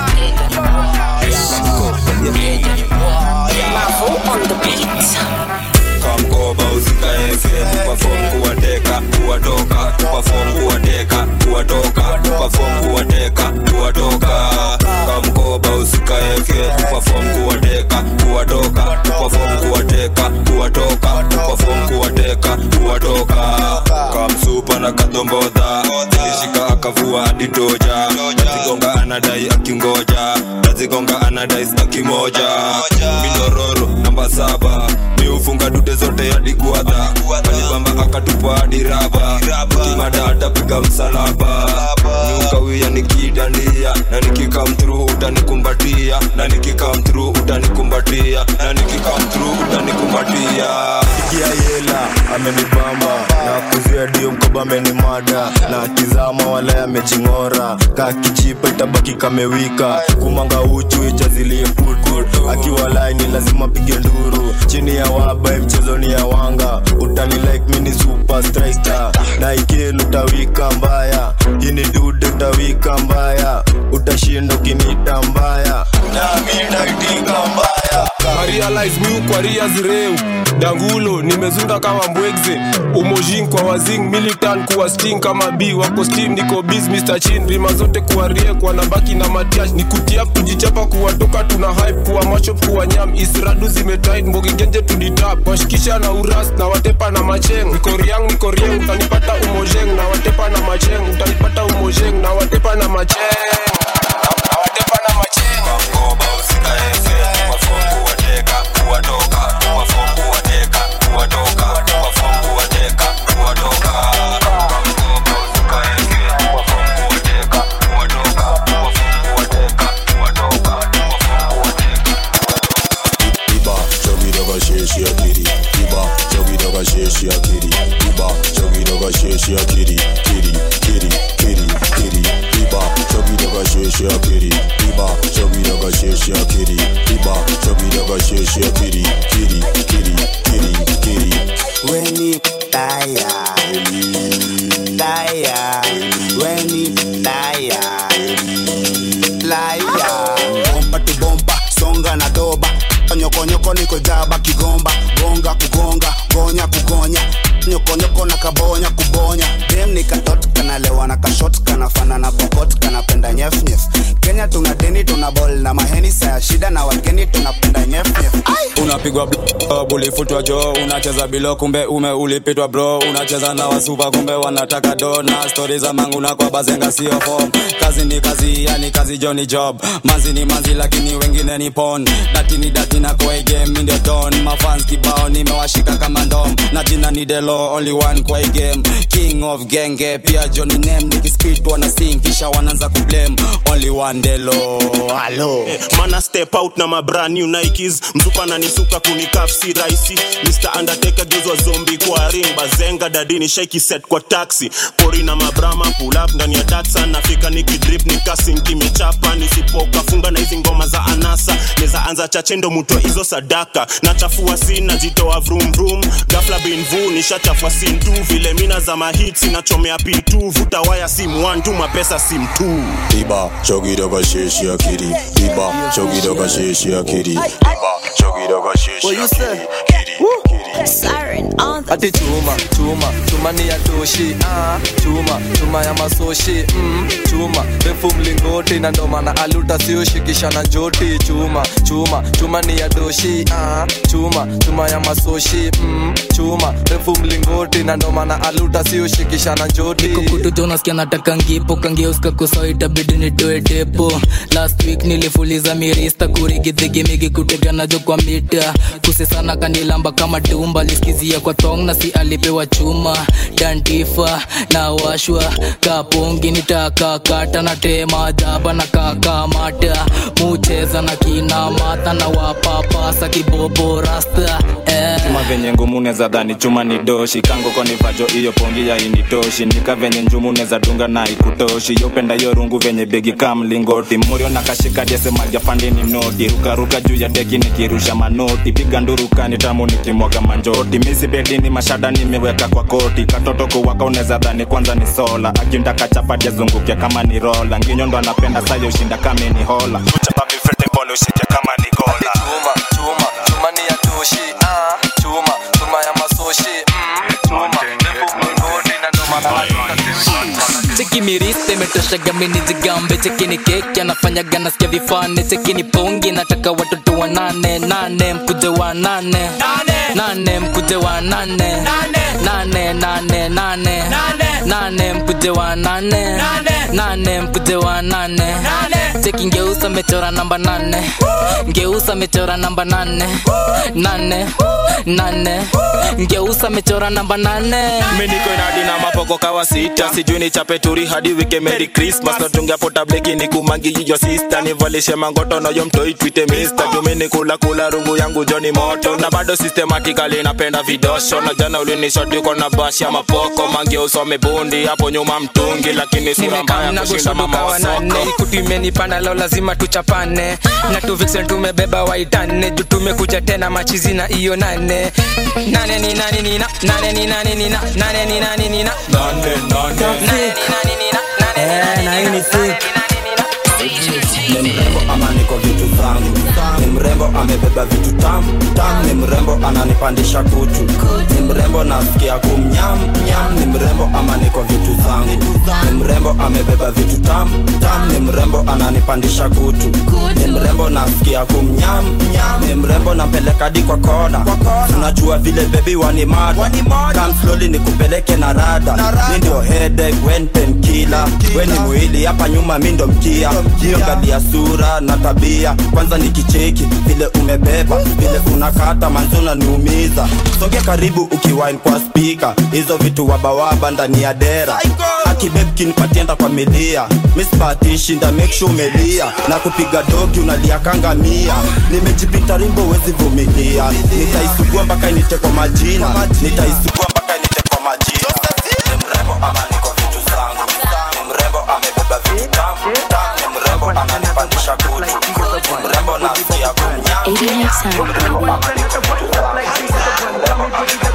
kamkoba usikaeke kupafom kuwateka kuwatoka kupafom kuwateka kuwatoka kupafom kuwateka kuwatoka kamkoba usikaeke kupafom kuwateka kuwatoka kupafom kuwateka kuwatoka kupafom kuwateka kuwatoka kamsupa na kadombodha ilishika akavua hadi toja nazigonga anadai akingoja nazigonga anadai staki moja minororo namba saba miufunga dude zote hadi guadha alibamba akatupa hadi raba kimada atapiga msalaba niukawia nikidandia na nikikamtru utanikumbatia na nikikamtru utanikumbatia na nikikamtru utanikumbatia ikia yela amenibamba na kuzia dio mkoba amenimada na kizama wala amejing'ora kakichipa itabaki kamewika kumanga uchu ichazilie putu akiwa laini lazima pige nduru chini ya waba mchezo ni ya wanga utani like mini super striker na ikelu utawika mbaya ini dude utawika mbaya utashinda ukinita mbaya na mi naitika mbaya warealize miu kwa rias reu dangulo nimezunda kama mbwegze umojin kwa wazing militan kuwa sting kama b wako steam niko biz mr chin rima zote kuwa rie kwa nabaki na matiash ni kutiap tujichapa kuwatoka tuna hype kuwa machop kuwa nyam isradu zimetit mbogigenje tuditap washikisha na uras na watepa na macheng niko riang niko rieng utanipata umojeng na watepa na macheng utanipata umojeng na watepa na macheng na watepa na macheng Iba, chogi doga sheshi akiri. Iba, chogi doga sheshi akiri. Iba, chogi doga sheshi akiri. Kiri, kiri, kiri, kiri. Iba, chogi doga sheshi akiri. Iba, chogi doga sheshi akiri. Iba, chogi doga sheshi akiri. Kiri, kiri, kiri, kiri. Weni taya Taya Weni taya Laya Bomba tu bomba Songa na doba Nyokonyoko niko jaba kigomba Gonga kugonga Gonya kugonya Nyokonyoko na kabonya kubonya Dem ni katot kanalewa na kashot Kanafana na pokot kanapenda nyef nyef Kenya tuna deni tuna bol na maheni Saya shida na wageni tunapenda nyef nyef unapigwa blo- bulifutwa jo unacheza bilo kumbe ume ulipitwa bro unacheza na wasupa kumbe wanataka do na stori za mangu na kwa bazenga sio form kazi ni kazi yani kazi jo ni job manzi ni manzi lakini wengine ni pon dati ni dati na kwa hii game mi ndio don mafans kibao nimewashika kama ndom na jina ni delo only one kwa hii game king of genge pia johnny name nikispit wana sing kisha wanaanza kublame only one delo halo mana step out na mabrand new nikes mzupa nanisuka kunikaf si raisi mr undertaker gezwa zombi kwa ring bazenga dadini shaiki set kwa taxi pori na mabrama pull up ndani ya datsa nafika nikidrip nikasinkimichapa nisipokafunga na hizi ngoma za anasa neza anza chache ndo mutwa hizo sadaka nachafua sin najitoa vrum vrum gafla binvu nishachafua sin tu vile mina za mahit nachomea p2 vuta waya sim 1 tu mapesa sim 2 Iba, chogi doga sheshi akiri. Iba, chogi doga sheshi akiri. Iba, chogi doga sheshi akiri. ati chuma chuma chuma ni ya toshi ah, chuma chuma ya masoshi mm, chuma refu mlingoti na ndo maana aluta sioshikisha na joti chuma chuma chuma ni ya doshi ah, chuma chuma ya masoshi mm, chuma refu mlingoti na ndo maana aluta sioshikisha na joti kukutu jonaskia nataka ngipo kangeuska kuso itabidi nitoe depo last week nilifuliza mirista kurigidhigimigi kuteganajo kwa mita kusesana kanilamba kama tumba liskizia kwa thong na si alipewa chuma dantifa na washwa kapongi nitakakata na tema jaba na kakamata mucheza na kina mata na wapapasa kibobo rasta eh. chuma venye ngumu neza dhani chuma ni doshi kango konivajo iyo pongi ya initoshi nika venye njumu neza dunga na ikutoshi yopenda yo rungu venye begi kamlingoti murio na kashika diesemaja fandini mnoti rukaruka juu ya deki nikirusha manoti piga ndurukani tamu nikimwaga manjoti misi bedini mashada nimeweka kwa koti katoto kuwaka uneza dhani kwanza ni sola akindaka chapati azunguke kama ni rola nginyo ndo anapenda sayo ushinda kame ni hola uchapa vifete mbole ushike kama ni gola chuma chuma chuma ni ya toshi ah, chuma chuma ya masoshi mm, chuma refu mlingoti na ndo maana cheki miriste imetoshaga mini jigambe cheki ni keki anafanyaga nasikia vifane cheki ni pongi nataka watoto wa nane nane mkuje wa nane nane mkuje wa nane nane nane nane nane mkuje wa nane nane mkuje wa nane cheki ngeusa mechora namba nane ngeusa mechora namba nane nane nane ngeusa mechora namba nane miniko inadi na mapoko kawa sita sijui ni chape turi hadi wike merry christmas natungia potableki ni kumangi yiyo sista nivalishe mangoto noyo mtoi twite mister jumini kula kula rungu yangu joni moto na bado systematically napenda vidosho na jana ulinishoti uko na bashi ya mapoko mangi usome bundi hapo nyuma mtungi lakini sura mbaya nimekamna kushinda mama gushoduka wanane wasoko ikutu imenipanda leo lazima tuchapane na tuvixen tumebeba waitane juu tumekuja tena machizi na iyo nane nane ni nani nina nane ni nani nina nane ni nani nina nane nane Eh, na hii ni sick. ni mrembo ama niko vitu zangu ni mrembo amebeba vitu tamu mrembo ananipandisha kutu ni mrembo nasikia kumnyam nyam ni mrembo ama niko vitu zangu ni mrembo amebeba vitu tam tam ni mrembo ananipandisha kutu ni mrembo nasikia kumnyam nyam ni mrembo napeleka di kwa kona unajua vile bebi wanimada Come slowly nikupeleke na rada mi ndio headache wen penkila we ni mwili hapa nyuma mi ndo mkia hiyo gadi ya sura na tabia kwanza nikicheki vile umebeba vile unakata manzuna niumiza sogea karibu ukiwine kwa spika hizo vitu wabawaba ndani ya dera akibebkinipatienda kwa milia mispatishi nda make sure umelia na kupiga doki unalia kanga mia nimejipita rimbo wezi vumilia nitaisugua mpaka inite kwa majina nitaisugua mpaka inite kwa majina ni mrembo ama niko vitu zangu ni mrembo amebeba vitu tamu tamu ni mrembo ananipandisha kutu ni mrembo nasikia kunyama ni mrembo ama niko vitu zangu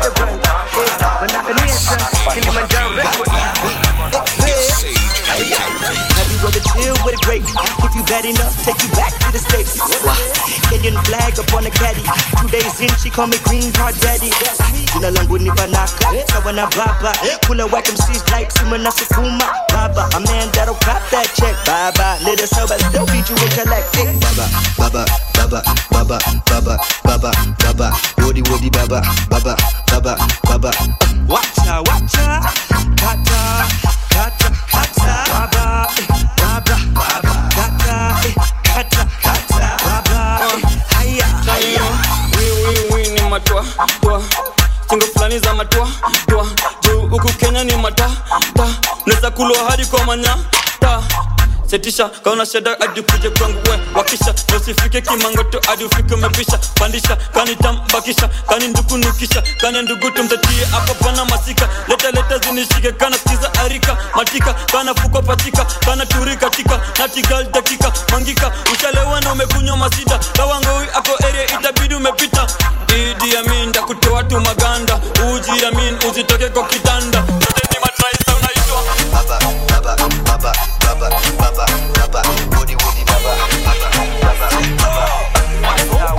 Have you ever chill with a great? If you bad enough, take you back to the States. Kenyan flag up on the caddy. Two days in, she call me green card daddy. Jina langu ni Banaka, sawa na baba. Kula whack MCs like Suma na Sukuma. Baba, a man that'll cop that check. Baba, little sober, still beat you and collect it. baba baba baba baba baba baba baba wodi wodi baba baba baba baba Wacha, wacha, kata, kata, kata, baba, eh, baba, baba, kata, eh, kata, kata, baba, eh, haya, haya. wiwiwi ni matwa twa singo fulani za matwa twa juu huku kenya ni mata ta naweza kulwa hadi kwa manya ta setisha kaona sheda hadi kuje kwangu we wakisha nosifike kimangoto hadi ufike umepisha pandisha kani tambakisha kani ndukunukisha kani ndugu tumzatie hapa pana masika leta leta zinishike kana sikiza arika matika kana fuko patika kana turika tika natigal dakika mangika ushalewa na umekunywa masida kawangowi ako area itabidi umepita idi amin ndakutoa tu maganda uji amin usitoke kwa kitanda Yote ni matraisa unaitwa baba baba baba baba baba baba wodi wodi baba baba baba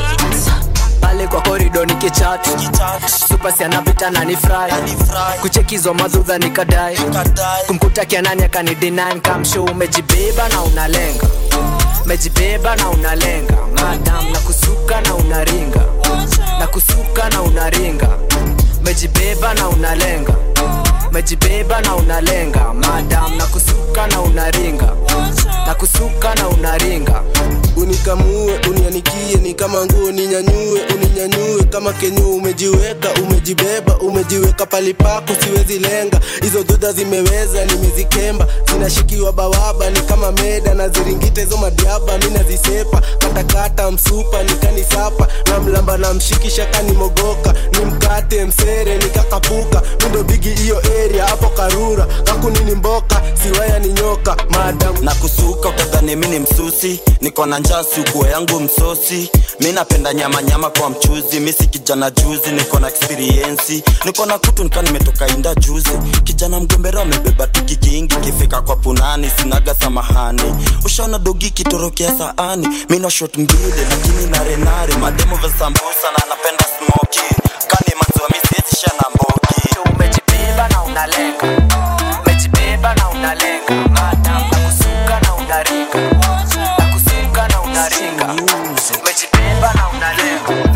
pale kwa korido nikichat supasi anapita na ni fry kuchekizwa madhudha nikadai kumkuta kianani akanidinine kamsho umejibeba na unalenga mejibeba na unalenga madam na kusuka na unaringa na kusuka na unaringa mejibeba na unalenga mejibeba na unalenga madam na kusuka na unaringa na kusuka na unaringa unikamue unianikie ni kama nguo ninyanyue uninyanyue kama kenyu umejiweka umejibeba umejiweka palipako siwezi lenga hizo dhoda zimeweza nimezikemba zinashikiwa bawaba ni kama meda na ziringite hizo madiaba mi nazisepa katakata msupa nikanisapa na mlamba na mshikisha kanimogoka ni mkate msere nikakapuka mindo bigi hiyo area hapo karura kakunini mboka siwaya ni nyoka madam na kusuka utadhani mi ni msusi niko na njaa sukuo yangu msosi mi napenda nyama nyama kwa mchuzi mi si kijana juzi niko na experiensi niko na kutu nika nimetoka inda juzi kijana mgombero amebeba tiki kingi kifika kwa punani sinaga samahani ushaona dogi kitorokea saani mi na shot mbili lakini narenare mademo vya sambusa na napenda smoki kani maziwa mi siwezi sha na mbogi umejibeba na unalenga umejibeba na unalenga madam na kusuka na unaringa na kusuka na unaringa umejibeba na unalenga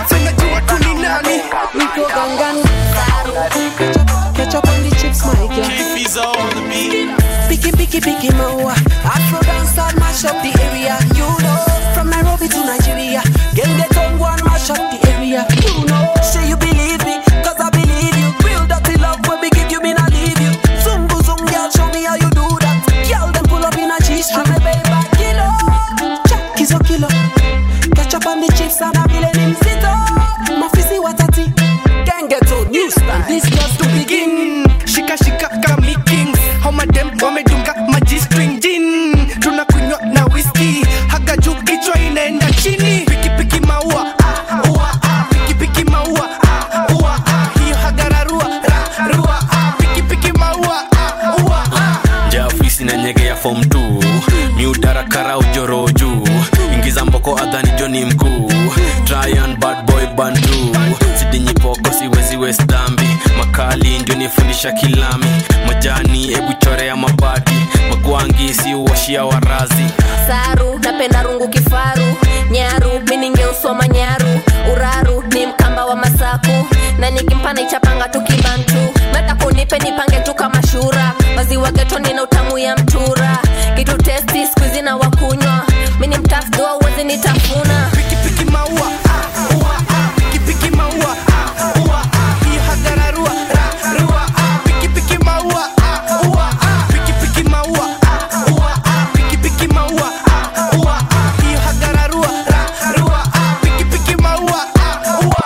Nico Gangan Ketchup on the chips, my girl Keefies on the beat. Picky, picky, picky, mawa Afro dance start mash up the area You know From Nairobi to Nigeria Gang get on one mash up the area You know Say you believe me Cause I believe you Real dirty love when we give you me not leave you Zungu zung girl show me how you do that Girl them pull up in a G-string Me baby kilo Check is a kilo Ketchup on the chips and a villain him sit up Mafisi watati Gang get on new style This just to begin shika shika kami kings homa dem wamedunga maji string gin tunakunywa na whisky haga juu kichwa inaenda chini piki piki maua ah, ua, ah, piki piki maua ah, ua, ah, hiyo hagararua ra, rua ah, piki piki maua ah, ua, ah. nja ofisi na nyege ya fom t miutarakara ujoro juu ingiza mboko adhani joni mkuu Tryan bad boy bandu sidinyipoko siwezi west dhambi makali ndio nifundisha kilami majani hebu chorea mabati magwangi si uwashia warazi saru napenda rungu kifaru nyaru miningeusoma nyaru uraru ni mkamba wa masaku na nikimpa naichapanga tu kibantu meta kunipe nipange tu kama shura maziwa getoni na utamu ya mtura kitu testi skuizi na wakunywa mini mtafdua uwezi nitafuna pikipiki maua ah, ua, ah, pikipiki maua ah, ua, ah, hiyo hagararua ra, rua, ah, pikipiki maua ah, ua, ah, pikipiki maua ah, ua, ah, pikipiki maua ah, ua, ah, hiyo hagararua ra, rua, ah, pikipiki maua ah, ua,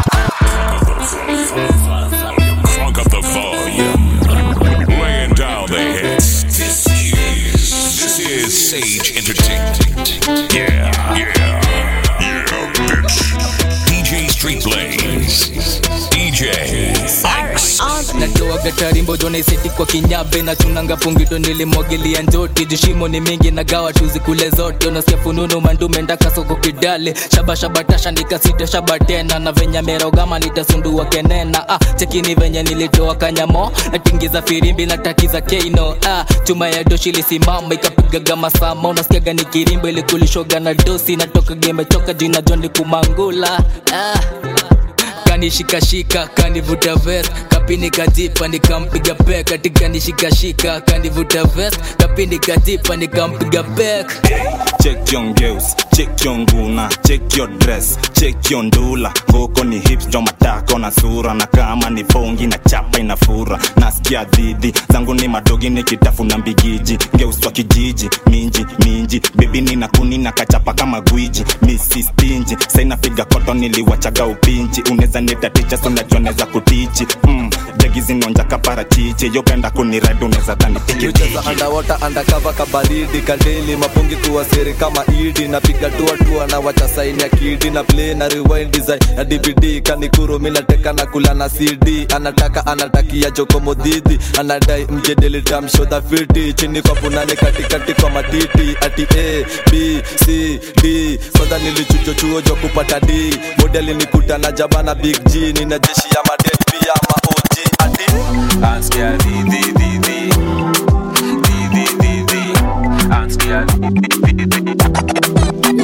Funk up the volume. Laying down the hits. This is this is Sage Entertainment. Yeah, yeah, yeah, bitch. DJ Street Blaze. DJ X. natoaga tarimbo jonaiseti kwa kinyabe na chunanga pungito nilimwagilia njoti jishimo ni mingi na gawa tuzi kule zote unasikia fununu mandume ndaka soko kidale shabashabatasha nikasita shaba tena na venye merogama nitasundua kenena ah, chekini venye nilitoa kanyamo natingiza firimbi na takiza keino ah, chuma ya doshi ilisimama ikapigaga masama unasikiaga ni kirimbo ilikulishoga na dosi natoka gemechoka jina joni kumangula ah kanishikashika kanivuta vest kapini kajipa nikampiga pek katika nishikashika kanivuta vest kapini kajipa nikampiga pek check your ngeus check your nguna check your dress check your ndula ngoko ni hips jo matako na sura na kama ni fongi na chapa inafura nasikia dhidi zangu ni madogi nikitafuna mbigiji ngeus wa kijiji minji minji bebi nina kuni na kachapa kama gwiji misi stinji sainapiga koto niliwachaga upinji unaweza nitaticha sunajoneza kutichi mm, jegi zinonja kaparachichi yopenda kuniredi unaweza tanipige Miucheza underwater undercover kabaridi kadeli mapungi kuwasiri kama idi napiga tua tua na wacha saini ya kidi na play na rewind design ya dvd kanikuru minateka na kula na cd anataka anatakia jokomodhidi anadai mjedeli tamshodha fiti chini kwa punani katikati kwa matiti ati a b c d kwanza nilichuchochuo jo kupata d modeli nikuta na jabana big g nina jeshi ya maded pia maog ati Askia di di di di di di di di Askia di di di di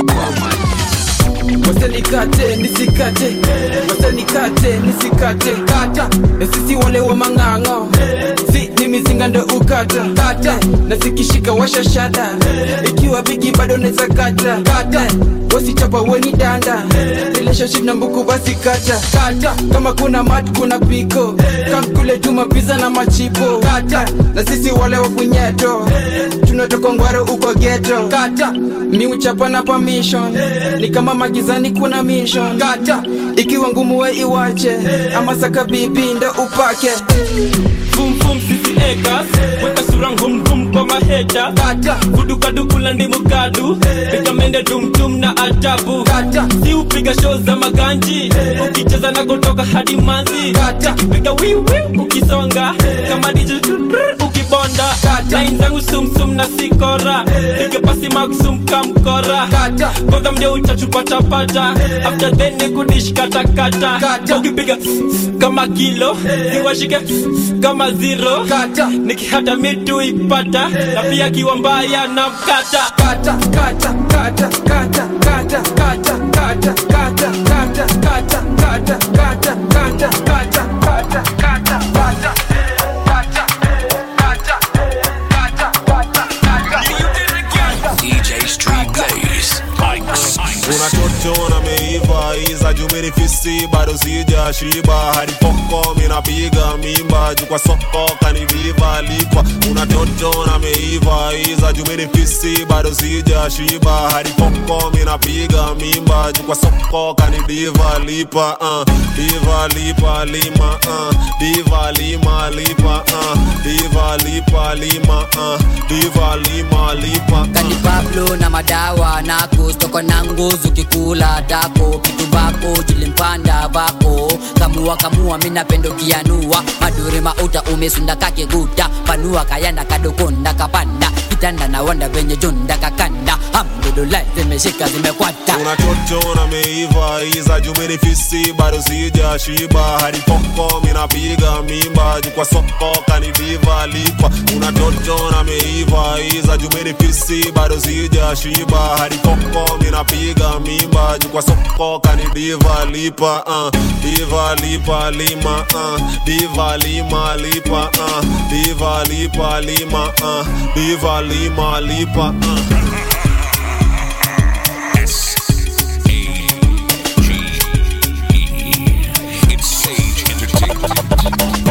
wasenikate nisikate wasenikate nisikate kata na sisi wale wa mang'ang'o si ni mizinga ndo ukata kata na zikishika washashada ikiwa bigi bado neza kata kata wasichapa weni danda relationship na mbuku basi kata kata kama kuna mat kuna piko kamkule juma pizza na machipo kata na sisi wale wa punyeto tunatoka ngwaro uko geto kata mi uchapa na permission ni kama magizani kuna mission kata ikiwa ngumu we iwache ama saka bibi ndo upake Fum fum sisi ekas Weka sura ngum ngum kwa maheta Kata Kudu kadu kula ndimu kadu Piga mende dum dum na ajabu Kata Si upiga show za maganji Ukicheza na kutoka hadi manzi Kata Piga wiu wiu ukisonga Kama DJ ukibonda Kata Line zangu sum sum na sikora Piga pasi maksum kamkora Kata Kwanza mdia utachupata pata After then ni kudish kata kata Kata Ukipiga kama kilo Niwashike kama zero kata nikihata mitu ipata na pia kiwa mbaya na mkata kata kata kata kata kata kata kata kata kata kata kata kata kata kata kata kata kata DJ Street Blaze. Mike's. unachocho na meiva iza jumirifisi bado sija shiba hadi poko minapiga mimba juu kwa soko kaniviva lipa unachocho na meiva iza jumirifisi bado sija shiba hadi poko minapiga mimba juu kwa soko kanidiva lipa uh, diva lipa lima uh, diva lima lipa uh, diva lipa lima uh, diva lima lipa kani pablo na madawa nako stoko na nguzu kikula dako kitu bako julimpanda bako kamua kamua minapendo kianua madure mauta umesunda kakeguta panua kayanda kadokonda kapanda kitanda na wanda venye junda kakanda hamdulillah zimeshika zimekwata unachochona meiva iza jumenifisi bado sija shiba hadi poko minapiga mimba juu kwa soko kanidiva lipa unachochona meiva iza jumenifisi bado sija shiba hadi poko minapiga mimba juu kwa soko kanidiva lipa uh, diva lipa lima uh, diva lima lipa uh, diva lipa lima uh, diva lima lipa uh. It's Sage Entertainment.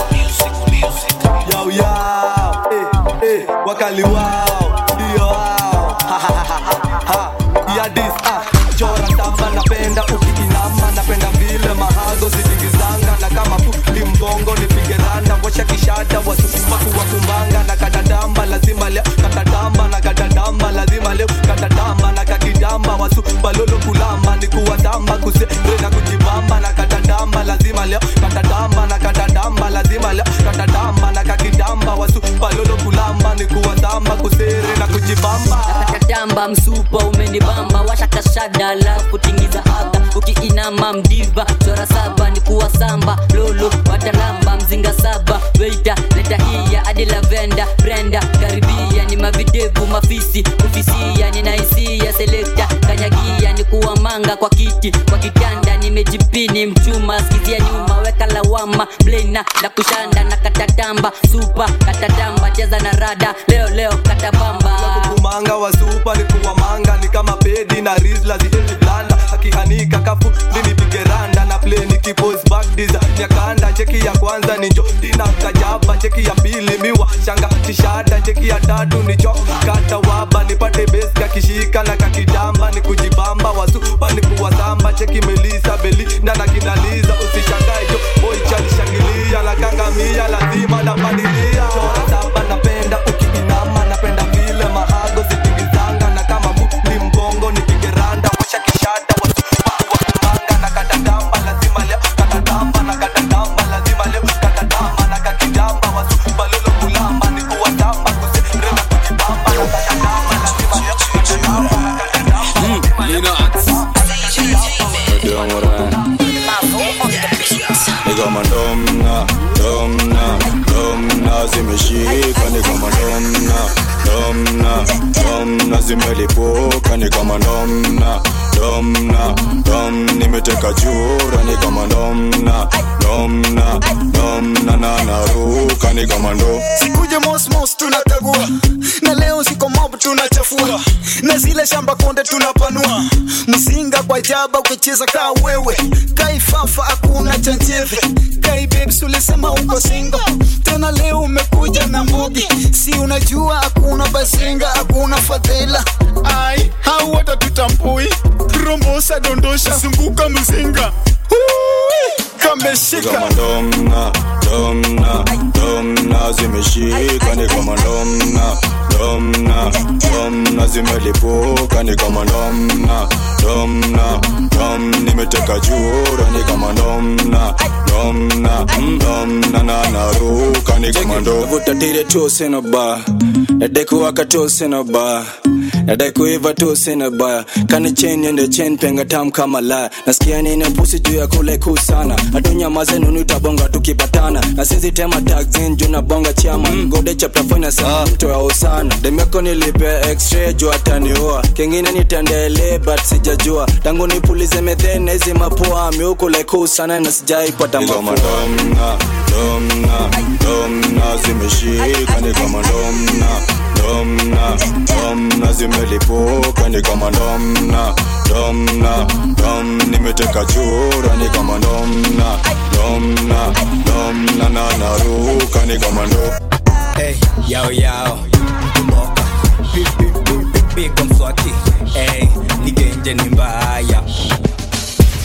Yo, yo, eh, eh, wakali wao ndio wao Ha, ha, ha, ha, ha. ya dis ah chora tamba napenda ukiinama napenda vile mahago zikigizanga na kama futi mgongo nipige randa washa kishada wasukumaku wakumbanga na kadadamba lazima leo katadamba na kadadamba lazima leo katadamba na kakidamba wasu balolo kulamba ni kuwadamba kusere na kujibamba na kadadamba lazima leo katadamba na kadadamba lazima leo katadamba na kakidamba wasu balolo kulamba ni kuwadamba kusere na kujibamba katamba msupa umenibamba washakashada alafu tingiza aga ukiinama mdiva chora saba ni kuwa samba lolo watalamba mzinga saba weita leta hiya hadi lavenda brenda karibia ni mavidevu mafisi kufisia ninahisia selekta kanyagia ni kuwa manga kwa kiti kwa kitanda nimejipini mchuma skizia nyuma weka lawama blena na kushanda na katatamba supa katatamba cheza na rada leo leo katabamba kumanga wa supa ni kuwa manga ni kama pedi na rizla ziezi blanda akihanika kafu linipige randa na play nikipose back diza nyakanda cheki ya kwanza ni njo dina kajaba cheki ya pili miwa shanga tishada cheki ya tatu ni cho kata waba nipate base kakishika na kakidamba ni kujibamba wasupa ni kuwasamba cheki melisa beli ndana kinaliza usishangae jo boy chalishangilia la kangamia lazima napadilia chora saba napenda ukiinama napenda vile mahago zikigizanga na kama muli mgongo nipige randa washa kishada wasupa wakumanga na katadamba lazima leo katadamba na katadamba lazima leo katadamba na kakidamba wasupa lolo kulamba ni kuwasamba kusere na kujibamba na katadamba lazima leo katadamba na katadamba Nina Ndio moran Ni kama domna, domna, domna zimeshika ni kama domna, domna, domna zimelipuka ni kama domna, domna, dom nimeteka chura ni kama domna, domna, domna na naruka ni kama ndo sikuje mosmos tunatagua na leo siko mob tunachafua na zile shamba konde tunapanua mzinga kwa jaba ukicheza kaa wewe kaifafa hakuna chanjeve kai babes ulisema uko singo tena leo umekuja na mbugi si unajua hakuna bazinga hakuna fadhila ai hau hata tutambui rombosa dondosha zunguka mzinga Hui, kameshika kama domna, domna, domna zimeshika ni kama domna, domna, domna zimelipuka ni kama domna, domna, dom nimeteka chura ni kama domna, domna, domna na naruka ni kama ndo vutatire tu sina ba nadekuwaka tu sina ba nadekuiva tu sina ba kani chen yende chen penga tam kama la nasikia nina pusi juu ya kule kuu sana atunyamaze nunu tabonga tukipatana na sisi tema taxin juu na bonga chama mm. gode chapter fina sana mto ya usana demeko nilipe x-ray juu ataniua kingine nitendele but sijajua tangu nipulize methene na hizi mapua miukule kuu sana na sijaipata ni kama mafua domna, domna, domna zimeshika ni kama domna, domna, domna zimelipuka ni kama domna, domna, dom nimeteka chura ni kama domna, domna, domna na naruka ni kama ndo Hey, yao yao, mtumoka Pi- pi- pi- pi- pigo mswaki hey, nigenje ni mbaya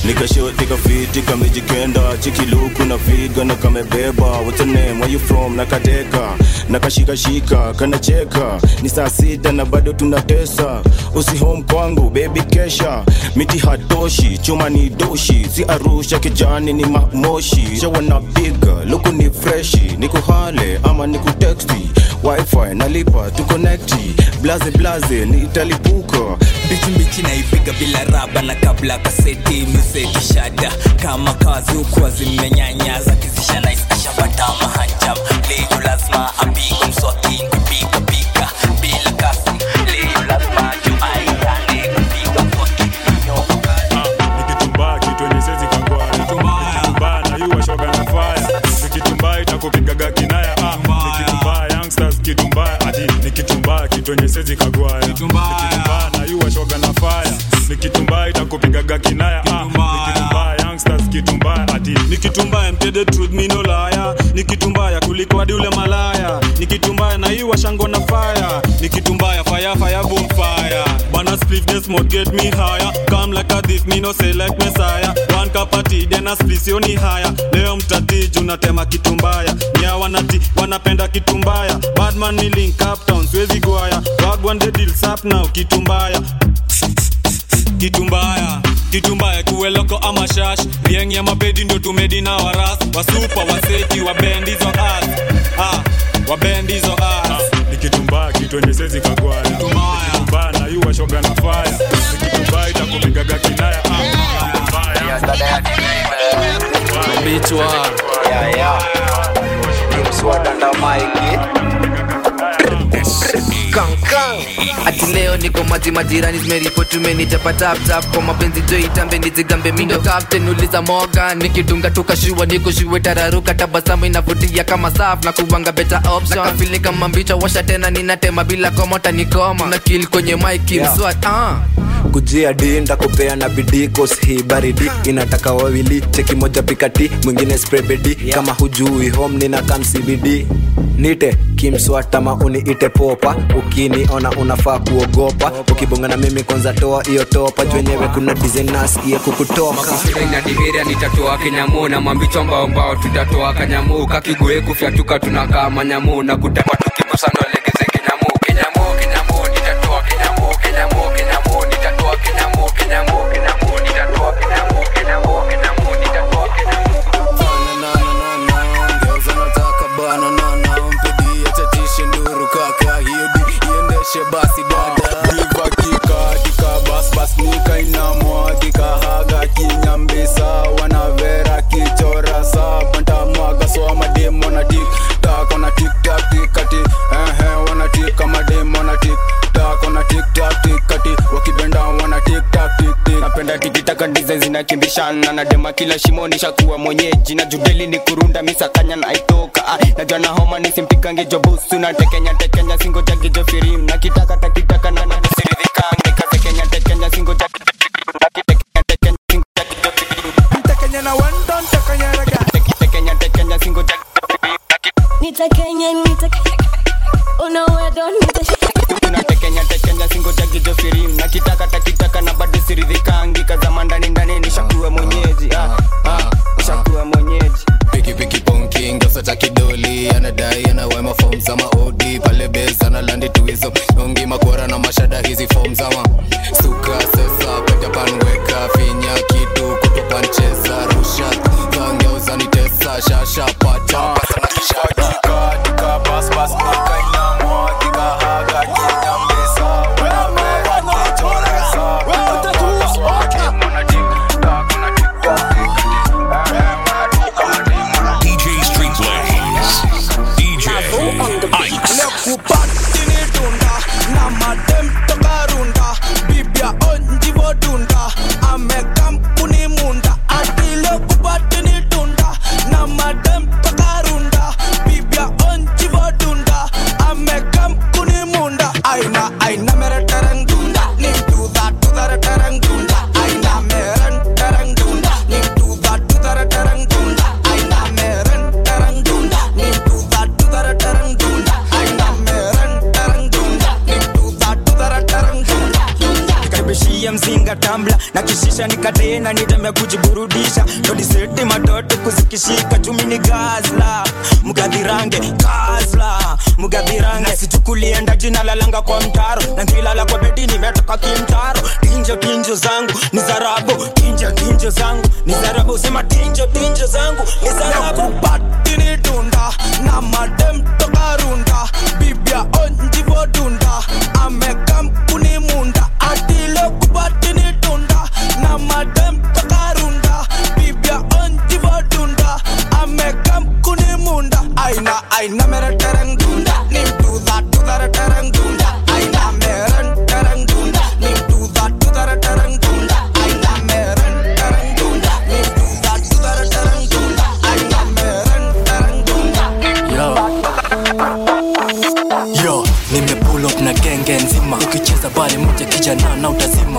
nikashot nikafiti kamejikenda chikiluku na figa na kamebeba What's your name? Where you from nakateka nakashikashika kanacheka ni saa sita na bado tunatesa usi home kwangu baby kesha miti hatoshi chuma ni doshi si arusha kijani ni mamoshi shawa na piga luku ni freshi ni kuhale ama ni kuteksti wifi nalipa tukonekti blaze blaze nitalipuka mbichi mbichi naipiga bila raba na kabla kaseti miseti shada kama kazi ukuwa zimenyanya za kizisha naisashabata mahanjam leo lazima apigwe mswaki kupiga piga bila kasi leo lazima juu aitane kupiga mswaki nikitumbaa kitu yenye sezi kangwaya nikitumbaa na yuwa shoga na faya nikitumbaa itakupigaga kinaya ah. nikitumbaa youngsters kitumbaa ati nikitumbaa kitu yenye sezi kagwaya nikitumbaa na yuwa shoga na faya nikitumbaa itakupigaga kinaya ah. nikitumbaa youngsters kitumbaa ati nikitumbaa mtede truth me no liar nikitumbaya kuliko hadi ule malaya nikitumbaya na hii washango na fire nikitumbaya fire fire boom fire bana spliff this mode get me higher come like a thief me no say like messiah one cup of tea then a spliff sioni haya leo mtatiji unatema kitumbaya nya wanati wanapenda kitumbaya badman ni link up town siwezi gwaya wagwan the deals up now kitumbaya kitumbaya kitumbaya kuweloko ama shash rieng ya mabedi ndo tumedi na waras wasupa waseti wabendi hizo as ah, wabendi hizo as nikitumbaa kitu enye sezi kagwaya nikitumbaa na yuwa shoga na faya nikitumbaa itakupigaga kinaya Bichwa. Yeah, yeah. Mswada na Mike. ati leo niko maji majirani zimeripoti umenichapa tap tap kwa mapenzi jo itambe nizigambe mindo captain uliza moga nikidunga tukashua nikushiwe tararuka tabasamu inavutia kama saf na kuwanga better option nakafili kama mbicho washa tena ninatema bila komota nikoma na kill kwenye mike Yeah. mswat ah kujia dinda kupea na bidii kos hii baridi inataka wawili cheki moja pikati mwingine sprebedi kama hujui home nina kam cbd nite kimswatama uniite popa ukiniona unafaa kuogopa ukibonga na mimi kwanza toa hiyo topa jwenyewe kuna dizenas iye kukutoka na diheria nitatoa kinyamu na mambicho mbao mbao tutatoa kanyamu kakigue kufyatuka tunakaa manyamu na kutema tukibusana legeze kinyamu kinyamu kinyamu nitatoa kinyamu kinyamu kinyamu nitatoa kinyamu kinyamu kinyamu nitatoa kinyamu kinyamu kinyamu nitatoa Ongeza nataka bana na na mpedi achatishe nduru kaka hiyo di iendeshe basi dada diva kikatika basbas nikainamwagika haga kinyambisa wanavera kichora sabantamwaga soa mademo na tiktak wana tiktak tikati ehe wana tika mademo na tiktak wana tiktak tikati wakibenda wana tiktak tiktik napenda tikitaka ndize zinakimbishana na dema kila shimoni shakuwa mwenyeji na judeli ni kurunda misakanya na aitoka ah, najua na homa nisimpikange jobusu na tekenya tekenya singo jagijo firim na kitaka takitaka na nanisiridhikange katekenya tekenya singo Tekenya na wendon tekenya raga tekenya tekenya singo nitakenya nitakenya unawedo tekenya tekenya singo jagijo firim na kitaka takitaka na bado siridhikangi kazama ndani ndani nishakuwa mwenyeji ah, ah, nishakuwa mwenyeji pikipiki ponki ngefeta kidoli anadai anawema fom za maodi pale bes analandi tuizo ongi makora na mashada hizi fom zama suka sesa kisha nikatena niteme kujiburudisha todiseti matoto kuzikishika chumi ni gazla mgadhirange gazla mgadhirange sichukulienda jina lalanga kwa mtaro na ngilala kwa bedi nimetoka kimtaro tinjo tinjo zangu ni zarabu tinjo tinjo zangu ni zarabu sema tinjo tinjo zangu ni zarabu patini dunda na madem toka runda bibia onjivo dunda amekampuni munda atilo kupatini dunda na madem toka runda bibia onjivo dunda amekampuni munda aina aina mere tereng dunda nim do that do that tereng dunda aina mere tereng dunda nim do that do that tereng dunda aina mere tereng dunda nim do that do that tereng dunda aina mere tereng dunda yo yo nimepull up na genge nzima ukicheza bale moja kijana na utazima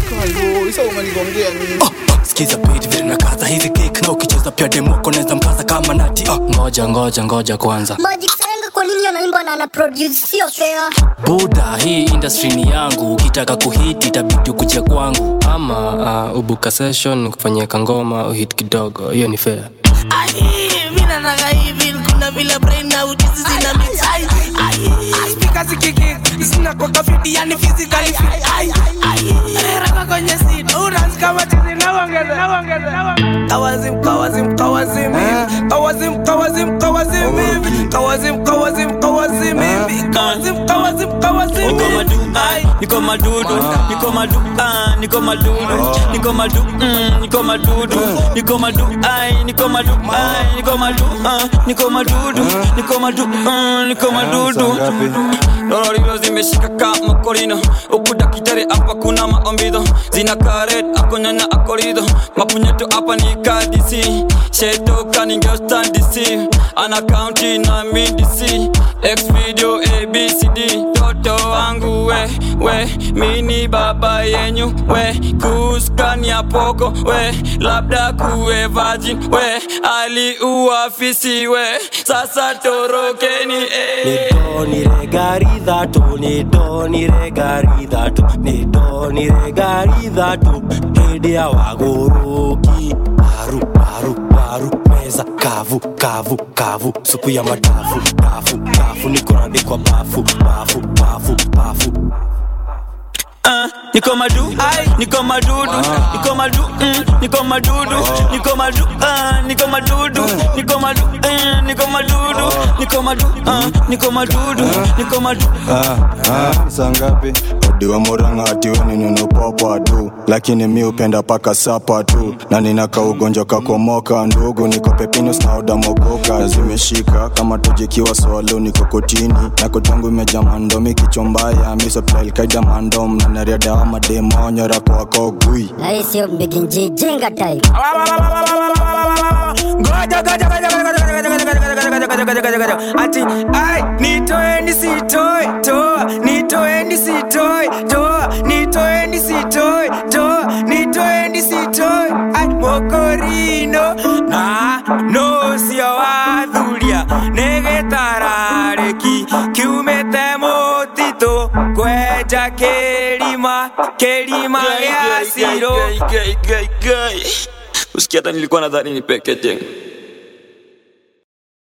Oh, oh, skiza beat vile na kaza hizi kick na ukicheza pia demoko naweza mkaza kama nati oh. ngoja ngoja ngoja kwanza Magic Senga kwa nini anaimba na anaproduce sio fair buda hii industry ni yangu ukitaka kuhit itabidi ukuje kwangu ama uh, ubuka session kufanyia kangoma uhit kidogo hiyo ni fair mi nataka hivi kuna vile brain na ujuzi zina mix ai ai speaker zikiki zina kwa kafiti yani physically fit ai ai rera kwenye seat unaanza kama chizi na ongeza na ongeza na ongeza kawazim kawazim kawazim hivi kawazim kawazim kawazim hivi kawazim kawazim kawazim hivi kawazim kawazim kawazim hivi ai niko madudu niko madu ah, niko madudu niko madu mm, niko madudu niko madu ai niko madu ai niko madu ah, niko madudu niko madu mm, niko madudu lororiro zimeshika kama korino ukuda kitare hapa kuna maombido zina karet akonyanya akorido mapunyeto hapa ni kadisi shetoka ningeostandisi ana kaunti na midisi x video abcd toto wangu we we mini baba yenyu we kuskania poko we labda kuwe virgin we aliuafisi we sasa torokeni eh. nidoniregaridhatu nidoniregaridhatu nidoniregaridhatu hĩndĩ ya wagũrũki paru paru paru meza kavu kavu kavu supu ya madafu dafu dafu nikorandikwa bafu bafu bafu bafu Ah, niko madu niko madudu niko madu mm, niko madudu niko madu ah, niko madudu niko madu eh, niko madudu niko madu ah, niko madudu niko madu sangapi odiwa murang'ati weni nunupopa tu lakini mi upenda paka sapa tu na ninaka ugonjwa kakomoka ndugu niko pepinus na odamogoka zimeshika kama tujikiwa swalo niko kotini na kotangu imeja mandomi kichombaya misoplailkaida mandom na nariadawa mademonyora kwakogui na hii sio mbiginji jinga type ngoja ngoja ngoja ngoja ngoja ngoja ngoja ngoja ngoja ngoja ngoja ngoja ngoja ati ai nitoeni sitoi toa nitoeni sitoi toa nitoeni sitoi toa nitoeni sitoi ai mokorino na no sio wathuria negetarareki kiumete mutito kwenja kirima kirima gĩa ciro usikia hata nilikuwa nadhani ni peke jengo